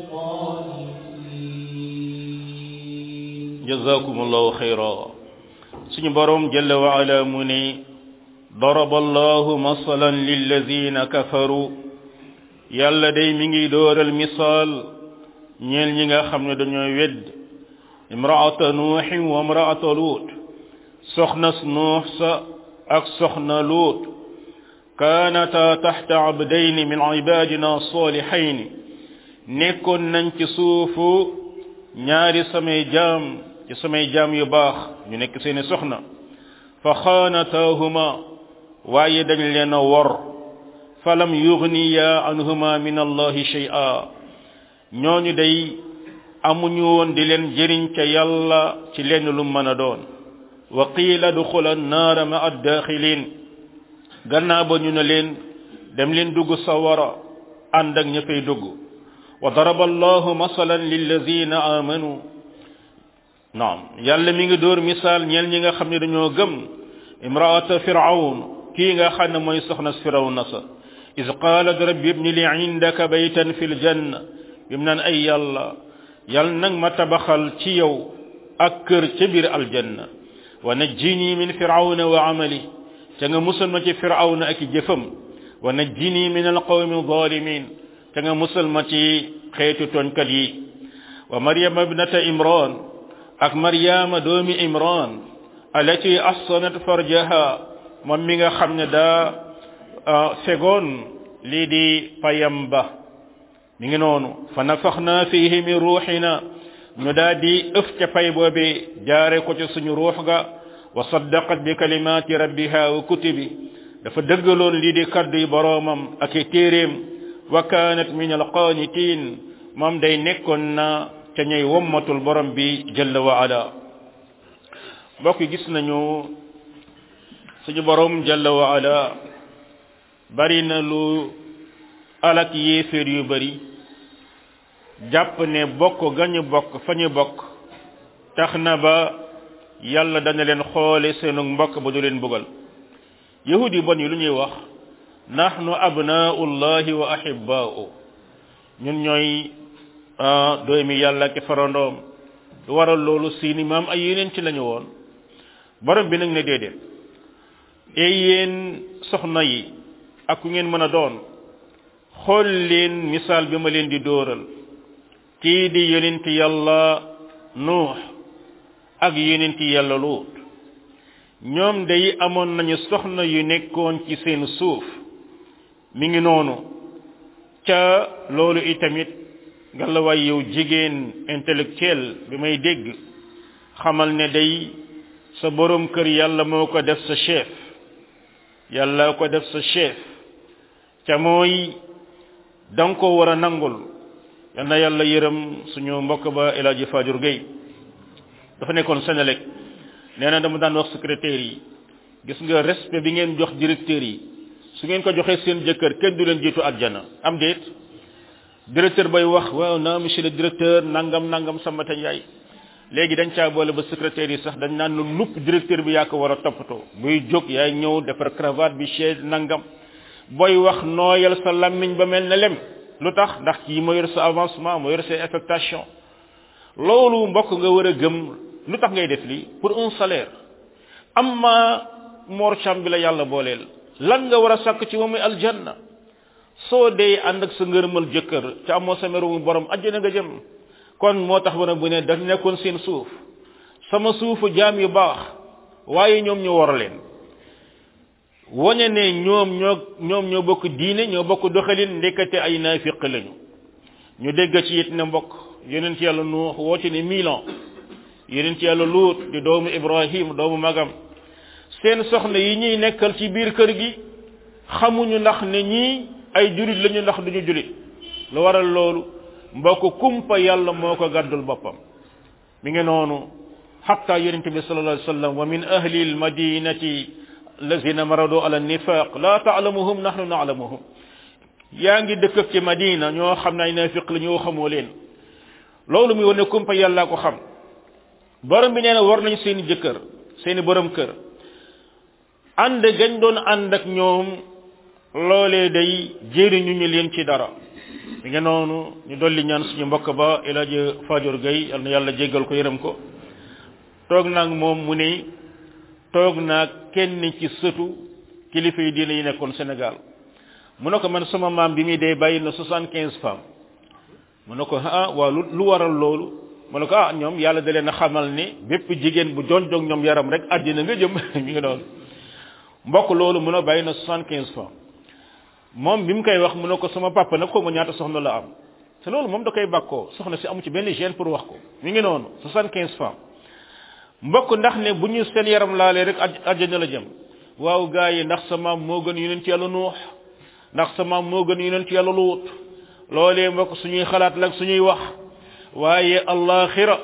القانتين jazakumullahu khayra suñu borom jalla wa ala mu ne ضرب الله مثلا للذين كفروا yàlla day mi ngi dooral misaal ñeel ñi nga xam ne dañoo wedd imraata nuuxin wa imraata luut soxna nuux sa ak soxna luut kaanata taxta abdayni min ibadina salihayni nekkoon nañ ci suufu ñaari samay jaam ci samay jaam yu baax ñu nekk seeni soxna fa xaanataahuma waaye dañ leen a wor falam yugniya anhuma min allahi shay'a ñooñu day amuñu woon di leen jëriñ ca yàlla ci lenn lu mën a doon wa qiila duxula annaara ma addaaxilin gannaaw ba ñu ne leen dem leen dugg sawara ànd ak ña fay dugg wa daraba allahu masalan lilladina amanu naam yàlla mi ngi dóor misaal ñeel ñi nga xam ne dañoo gëm imraata firawn kii nga xam ne mooy soxna firawna sa is qaalat rabbi ibni li indaka baytan fi ljanna bim naan ay yàlla yàlla nag ma tabaxal ci yow ak kër ca biir aljanna wa najjini min firawna wa amali ca nga musal ma ci firawna ak jëfam wa najjini min alqawmi zalimin ca nga musal ma ci xeetu tooñkat yi wa maryama ibnata imran ak maryama doomi imran alati ahsanat farjaha moom mi nga xam ne daa fegoon lii di payam ba mi ngi noonu fa nafaxna fihi min ruuxina ñu daa di ëf ca pay boobi jaare ko ca suñu ruux ga wa saddaqat bi kalimaati rabbiha wa kutubi dafa dëggaloon lii di kaddu yi boroomam ak i téeréem wa kaanat min alqaanitiin moom day nekkoon na ca ñay wommatul borom bi jalla wa ala mbokk gis nañu suñu borom jalla wa ala bari na lu alak yéeféer yu bari jàpp ne bokk gañu bokk fa ñu bokk tax na ba yàlla dana leen xoole seenu mbokk ba du leen bugal yahud yi bon yi lu ñuy wax nahnu abnaullahi wa ahibba'u ñun ñooy doomi yàlla ki farandoom lu waral loolu seeni maam ay yeneen ci lañu woon borom bi nag ne déedéet ey yéen soxna yi ak ku ngeen mën a doon xool leen misaal bi ma leen di dóoral kii di yonenti yàlla nuux ak yonenti yàlla luut ñoom day amoon nañu soxna yu nekkoon ci seen suuf mi ngi noonu ca loolu itamit ngalawaay yow jigéen intellectuel bi may dégg xamal ne day sa borom kër yàlla moo ko def sa chef yàlla ko def sa chef ca mooy danga ko war a nangul yal na yàlla yërëm suñu mbokk ba El Hadji Fadior Gueye dafa nekkoon Sénélec nee na dama daan wax secrétaire yi gis nga respect bi ngeen jox directeur yi su ngeen ko joxee seen jëkkër kenn du leen jiitu àjjana am déet directeur bay wax waaw na monsieur le directeur nangam nangam Sambata Ndiaye léegi dañ caa boole ba secrétaire yi sax dañ naan lu nupp directeur bi yaa ko war a toppatoo buy jóg yaay ñëw defar cravate bi chaise nangam booy wax nooyal sa lammiñ ba mel ne lem lu tax ndax kii moo yor sa avancement moo yor sa affectation loolu mbokk nga war a gëm lu tax ngay def lii pour un salaire amma Mor Thiam bi la yàlla booleel lan nga war a sàkk ci moom aljanna soo dee ànd ak sa ngërëmal jëkkër te amoo sa meru borom àjjana nga jëm kon moo tax ba bu ne daf nekkoon seen suuf sama suufu jaam yu baax waaye ñoom ñu war leen wañe ne ñoom ñoo ñoom ñoo bokk diine ñoo bokk doxalin ndekete ay naafiq lañu ñu dégg ci it ne mbokk yeneen ci yàlla nuux woo ci ne milan yeneen ci yàlla luut di doomu ibrahim doomu magam seen soxna yi ñuy nekkal ci biir kër gi xamuñu ndax ne ñii ay julit lañu ndax duñu julit lu waral loolu mbokk kumpa yàlla moo ko gàddul boppam mi ngi noonu xatta yonente bi sallallahu alayhi wasallam wa min ahli almadinati allazina maradu ala nifaq la taalamuhum nahnu naalamuhum yaa ngi dëkk ci madina ñoo xam ne ay nafiq la ñoo xamoo leen loolu mi wane kumpa yàlla ko xam borom bi nee na war nañ seeni jëkkër seeni borom kër ànd gañ doon ànd ak ñoom loolee day jëriñu ñu leen ci dara mi nga noonu ñu dolli ñaan suñu mbokk ba El Hadji Fadior Gueye yal na yàlla jéggal ko yërëm ko toog naag moom mu ne toog naag kenn ci sëtu kilifa yi diine yi nekkoon Sénégal mu ne ko man sama maam bi muy dee bàyyi na soixante quinze femmes mu ne ko ah waaw lu lu waral loolu mu ne ko ah ñoom yàlla da leen a xamal ni bépp jigéen bu jon jog ñoom yaram rek àddina nga jëm mi ngi noonu mbokk loolu mu ne bàyyi na soixante quinze femmes moom bi mu koy wax mu ne ko sama papa nag xaw ma ñaata soxna la am te loolu moom da koy bàkkoo soxna si amu ci benn gêne pour wax ko mi ngi noonu soixante quinze femmes mbokk ndax ne bu ñu seen yaram laalee rek àjjana la jëm waaw gaa yi ndax sa maam moo gën yonent ci yàlla nuux ndax sa maam moo gën yonent ci yàlla luut loolee mbokk suñuy xalaat la suñuy wax waaye allaxira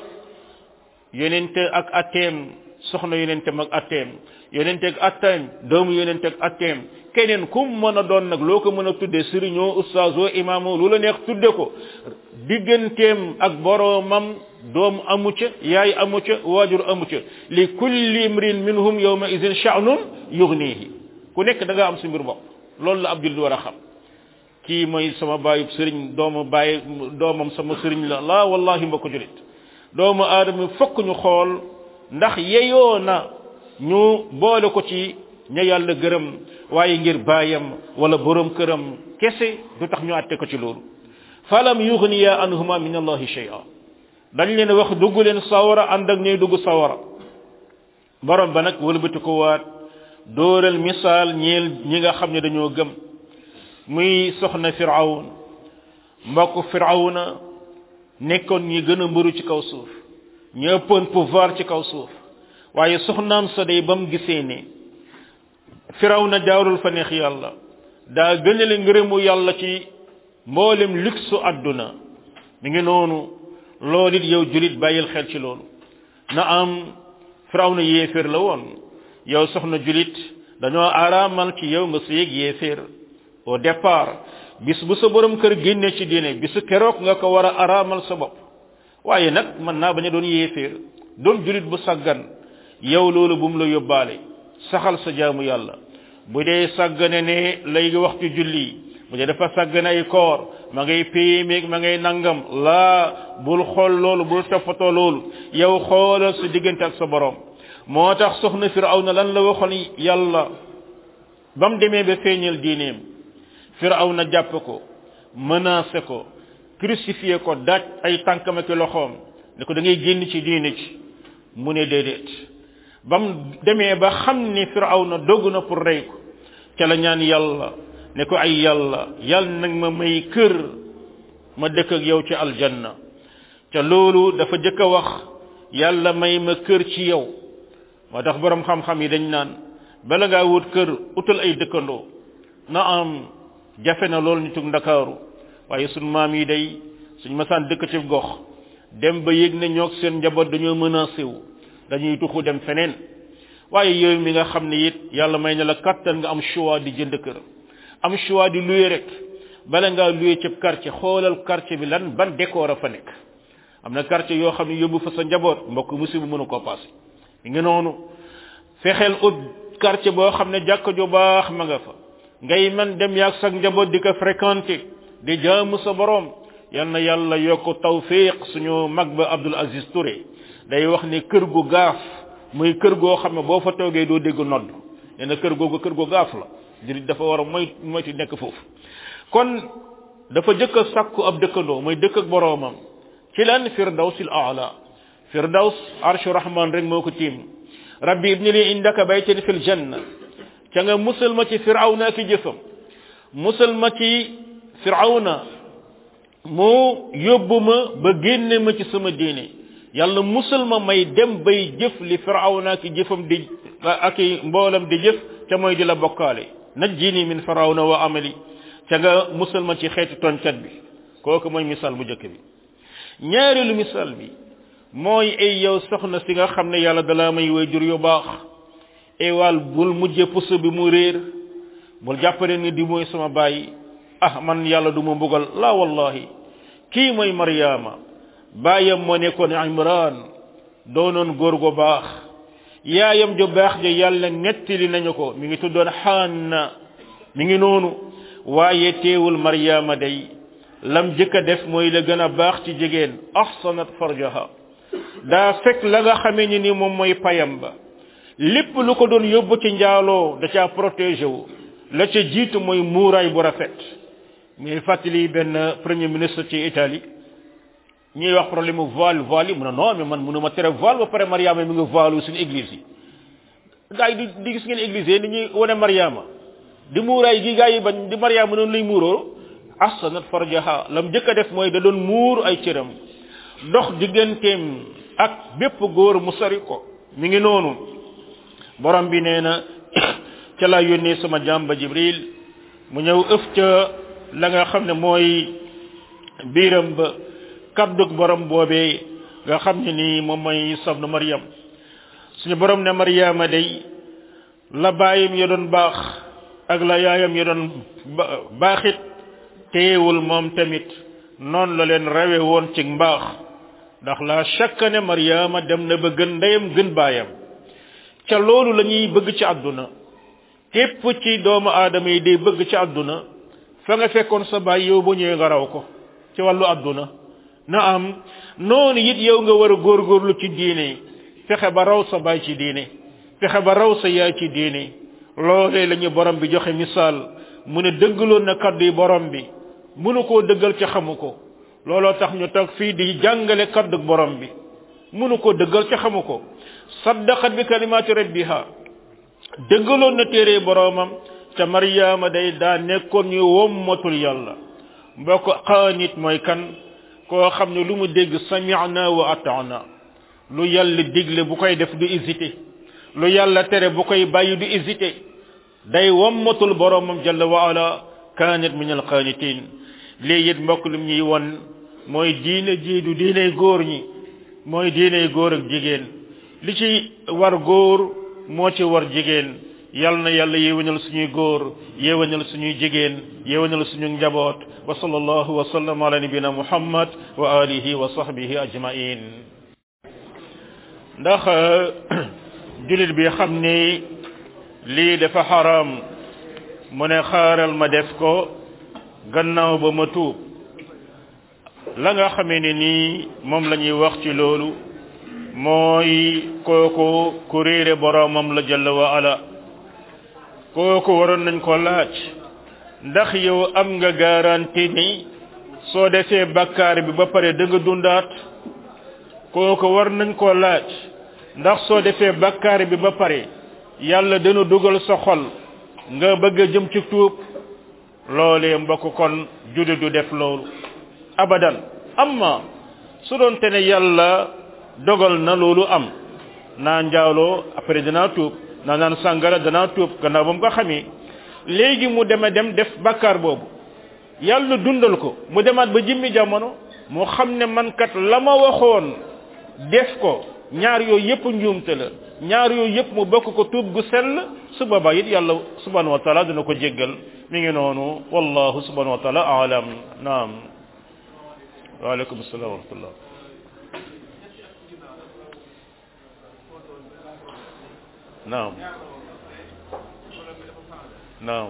yonente ak atteem soxna yonentem ak atteem yonente ak atteem doomu yonente ak atteem keneen kum mën a doon nag loo ko mën a tudde sëriñoo ustaasoo imaamoo lu la neex tudde ko digganteem ak boroomam doom amu ca yaay amu ca waajur amu ca li kulli imrin minhum yawma idin sha'nun yughnihi ku nekk da nga am si mbir bopp loolu la ab jullit war a xam kii mooy sama baayub sëriñ doomu baay doomam sama sëriñ la la wallahi mbokk julit doomu aadama fokk ñu xool ndax yeyoo na ñu boole ko ci ña yàlla gërëm waaye ngir baayam wala borom këram kese du tax ñu àtte ko ci loolu falam yughniya anhuma min allahi shay'a dañ leen wax dugg leen sawara ànd ak ñuy dugg sawara borom ba nag wëlbati ko waat dóoral misaal ñeel ñi nga xam ne dañoo gëm muy soxna firawn mbokk firawna nekkoon ñi gën a mbëru ci kaw suuf ñu ëppoon pouvoir ci kaw suuf waaye soxnaam sa day ba mu gisee ne firawna jaarul fa neex yàlla daa gënale ngërëmu yàlla ci mboolem luxu àdduna mi ngi noonu loolu it yow julit bàyyil xel ci loolu na am firawna yéeféer la woon yow soxna julit dañoo araamal ci yow nga sëyeg yéeféer au départ bis bu sa borom kër génne ci diine bisu keroog nga ko war a araamal sa bopp waaye nag mën naa bañ a doon yéeféer doon julit bu saggan yow loolu bu mu la yóbbaale saxal sa jaamu yàlla bu dee sàggane ne lay waxtu julli bu dee dafa sàggane ay koor ma ngay péyemeeg ma ngay nangam laa bul xool loolu bul toppatoo loolu yow xoolal sa diggante ak sa borom moo tax soxna firawna lan la waxoon yàlla ba mu demee ba feeñal diineem firawna jàpp ko menacé ko crucifié ko daaj ay tànkam ak loxoom ne ko da ngay génn ci diine ci mu ne déedéet ba mu demee ba xam ni firawna dogg na pour rey ko ca la ñaan yàlla ne ko ay yàlla yàlla nag ma may kër ma dëkk ak yow ci aljanna ca loolu dafa jëkk a wax yàlla may ma kër ci yow moo tax borom xam-xam yi dañ naan bala ngaa wut kër utal ay dëkkandoo na am jafe na loolu nitug ndakaaru waaye sunu maam yi day suñ masaan dëkk ci gox dem ba yëg ne ñoog seen njaboot dañoo menacé wu dañuy tuxu dem feneen waaye yow mi nga xam ne it yàlla may na la kattan nga am choix di jënd kër am choix di louer rek bala ngaa louer ci quartier xoolal quartier bi lan ban décor a fa nekk am na quartier yoo xam ne yóbbu fa sa njaboot mbokk musiba mënu koo passé nga noonu fexeel ut quartier boo xam ne jàkka ju baax ma nga fa ngay man dem yaag sa njaboot di ko fréquenter di jaamu sa borom yal na yàlla yokk tawfiq suñu mag ba Abdul Aziz Touré day wax ne kër gu gaaf muy kër goo xam ne boo fa toogee doo dégg nodd nee na kër googu kër gu gaaf la jurit dafa war a moy moyti nekk foofu kon dafa jëkk a sàkku ab dëkkandoo mooy dëkk ak boroomam ci lan firdawsil aala firdaws arshu rahman rek moo ko tiim rabbi ibni li indaka baytan fil janna ca nga musal ma ci firawna ki jëfam musal ma ci firawna mu yóbbu ma ba génne ma ci sama diine yàlla musal ma may dem bay jëf li firawna ki jëfam di ak i mboolam di jëf ca mooy di la bokkaale najjini min firawna wa amali ca nga musal ma ci xeeti toncat bi kooku mooy misaal bu njëkk bi ñaareelu misaal bi mooy ay yow soxna si nga xam ne yàlla dalaa may way jur yu baax ewaal bul mujje puso bi mu réer bul jàppale ni di mooy sama bàyyi ah man yàlla du ma mbugal la wallahi kii mooy maryaama baayam moo nekkoon imran doonoon góor gu baax yaayam ju baax ja yàlla nettali nañu ko mi ngi tuddoon xaanna mi ngi noonu waaye teewul maryaama day lam jëkk a def mooy la gën a baax ci jigéen ahsanat farjaha daa fekk la nga xamee ni ni moom mooy payam ba lépp lu ko doon yóbbu ci njaaloo da caa protégé wu la ca jiitu mooy muuraay bu rafet ñuy fàttali benn premier ministre ci Italie ñuy wax problème mu voile voile yi mu ne non mais man mënu ma tere voile ba pare Mariama mi ngi voile suñu église yi gars yi di di gis ngeen église yi ni ñuy wane Mariama di muuraay gi gars yi bañ di Mariama noonu lay muuroo ahsanat farjaha lam jëkk a def mooy da doon muur ay cëram dox digganteem ak bépp góor mu sori ko mi ngi noonu borom bi nee na ca la yónnee sama jàmba Jibril mu ñëw ëf ca la nga xam ne mooy biiram ba kaddug borom boobee nga xam ne nii moom mooy sabnu Maryam suñu borom ne Maryama day la baayam ya doon baax ak la yaayam ya doon baaxit teewul moom tamit noonu la leen rawe woon ci mbaax ndax la chaque ne Maryama dem na ba gën ndeyam gën baayam ca loolu la ñuy bëgg ci àdduna képp ci doomu aadama yi day bëgg ci àdduna fa nga fekkoon sa baay yow ba ñëwee nga raw ko ci wàllu àdduna na am noonu it yow nga war a góorgóorlu ci diine fexe ba raw sa baay ci diine fexe ba raw sa yaay ci diine loolee la ñu borom bi joxe misaal mu ne dëggaloon na kaddu yi borom bi mënu koo dëggal ci xamu ko looloo tax ñu toog fii di jàngale kaddu borom bi mënu koo dëggal ci xamu ko saddaqat bi kalimaati rabbiha dëggaloon na téere boromam ca Maryama day daa nekkoon ñu wommatul yàlla mbokk xaanit mooy kan koo xam ne lu mu dégg sami'na wa ata'na lu yàlla digle bu koy def du hésité lu yàlla tere bu koy bàyyi du hésité day wommatul boromam jalla wa ala kaanat min al qaanitin lii it mbokk lu ñuy won mooy diine ji du diiney góor ñi mooy diiney góor ak jigéen li ci war góor moo ci war jigéen yal na yàlla yéwénal suñuy góor yéwénal suñuy jigéen yéwénal suñu njaboot wa sallallahu wa sallam ala nabina muhammad wa alihi wa sahbihi ajmain ndax julit bi xam ni lii dafa xaram mu ne xaaral ma def ko gannaaw ba ma tuub la nga xamee ne nii moom la ñuy wax ci loolu mooy kooku ku réere boroomam la jalla wa ala kooku waroon nañ ko laaj ndax yow am nga garantie ni soo defee bakkaar bi ba pare da nga dundaat kooku war nañ ko laaj ndax soo defee bakkaar bi ba pare yàlla dana dugal sa xol nga bëgg a jëm ci tuub loolee mbokk kon jude du def loolu abadan amma su doon te ne yàlla dogal na loolu am naa njaaloo après danaa tuub naa naan sàngara danaa tuub gannaaw ba mu ko xamee léegi mu deme dem def bàkkaar boobu yàlla dundal ko mu demaat ba jimmi jamono mu xam ne man kat la ma waxoon def ko ñaar yooyu yëpp njuumte la ñaar yooyu yëpp mu bokk ko tuub gu sell su boobaa it yàlla subhanahu wa taala dina ko jéggal mi ngi noonu wallahu subhanahu wa taala alam naam waaleykum salaam wa rahmatullah naam naam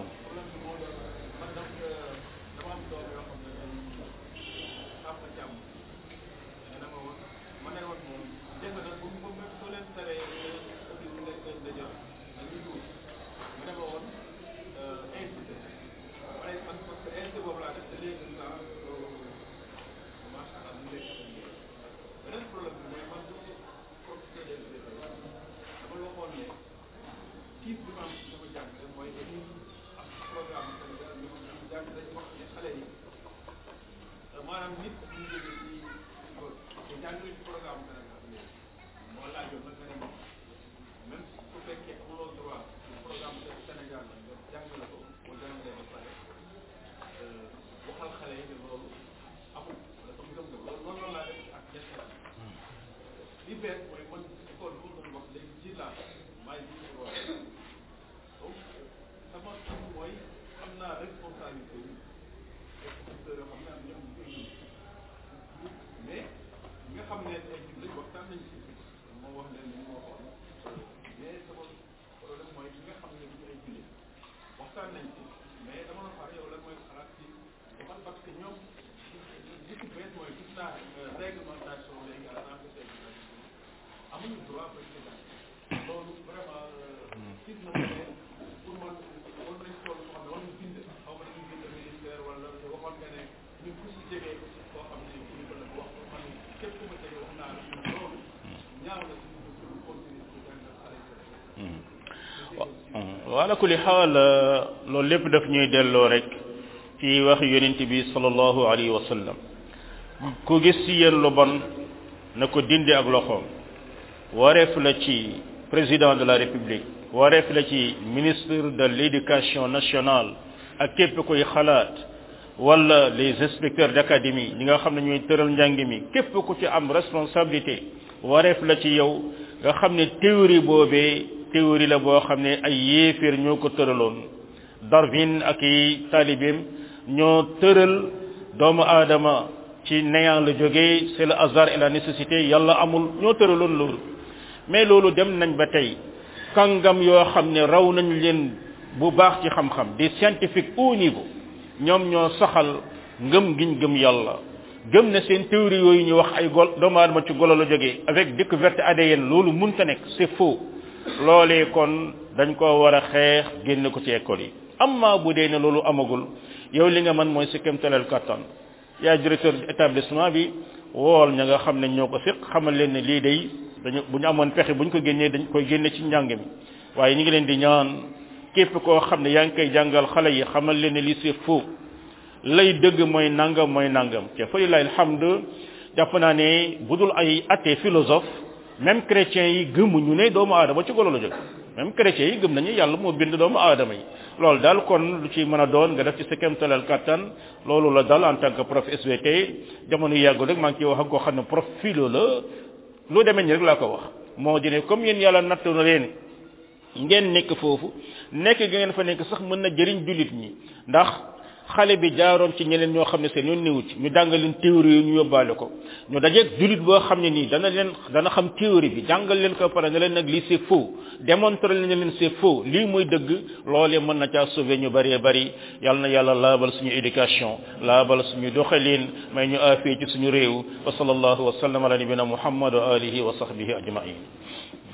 wala kulli xaal loolu lépp daf ñuy delloo rek ci wax yonent bi sallallahu alayhi wa sallam ku gis ci yéen lu bon na ko dindi ak loxoom wareef la ci président de la république wareef la ci ministre de l'éducation nationale ak képp koy xalaat wala les inspecteurs d'académie ñi nga xam ne ñooy tëral njàng mi képp ku ci am responsabilité wareef la ci yow nga xam ne théorie boobee théorie la boo xam ne ay yéeféer ñoo ko tëraloon Darwin ak i taalibeem ñoo tëral doomu aadama ci néant la jógee c'est le hasard et la nécessité yàlla amul ñoo tëraloon loolu mais loolu dem nañ ba tey kàngam yoo xam ne raw nañ leen bu baax ci xam-xam des scientifiques au niveau ñoom ñoo saxal ngëm giñ gëm yàlla gëm ne seen théorie yooyu ñu wax ay gol doomu aadama ci golo la jógee avec découverte ADN loolu munta nekk c'est faux loolee kon dañ ko war a xeex génn ko ci école yi amma bu dee ne loolu amagul yow li nga mën mooy si kéemtaleel kattan yaa directeur établissement bi wool ña nga xam ne ñoo ko fiq xamal leen ne lii day dañu bu ñu amoon pexe bu ñu ko génnee dañ koy génne ci njàng mi waaye ñu ngi leen di ñaan képp koo xam ne yaa ngi koy jàngal xale yi xamal leen ne lii c'est faux lay dëgg mooy nangam mooy nangam te fa lillahi alhamdu jàpp naa ne budul ay athée philosophe même chrétiens yi gëmuñu ne doomu aadama ci golo la jóg même chrétiens yi gëm nañu yàlla moo bind doomu aadama yi loolu daal kon lu ci mën a doon nga def ci sa kéemtalal kattan loolu la dal en tant que prof SVT jamono yàggul rek maa ngi ciy wax ak koo xam ne prof philo la lu demee ni rek laa ko wax moo di ne comme yéen yàlla nattu na leen ngeen nekk foofu nekk gi ngeen fa nekk sax mën na jëriñ jullit ñi ndax xale bi jaaroon ci ñeneen ñoo xam ne seen yoon néewu ci ñu jàngal leen théorie yi ñu yóbbaale ko ñu dajeeg jullit boo xam ne nii dana leen dana xam théorie bi jàngal leen ko pare ne leen nag lii c'est faux démontrer leen ne leen c'est faux lii muy dëgg loolee mën na caa sauver ñu bëree bëri yal na yàlla laabal suñu éducation laabal suñu doxalin may ñu aafee ci suñu réew wa sallallahu wa sallam ala nabina muhammad wa alihi wa sahbihi ajmain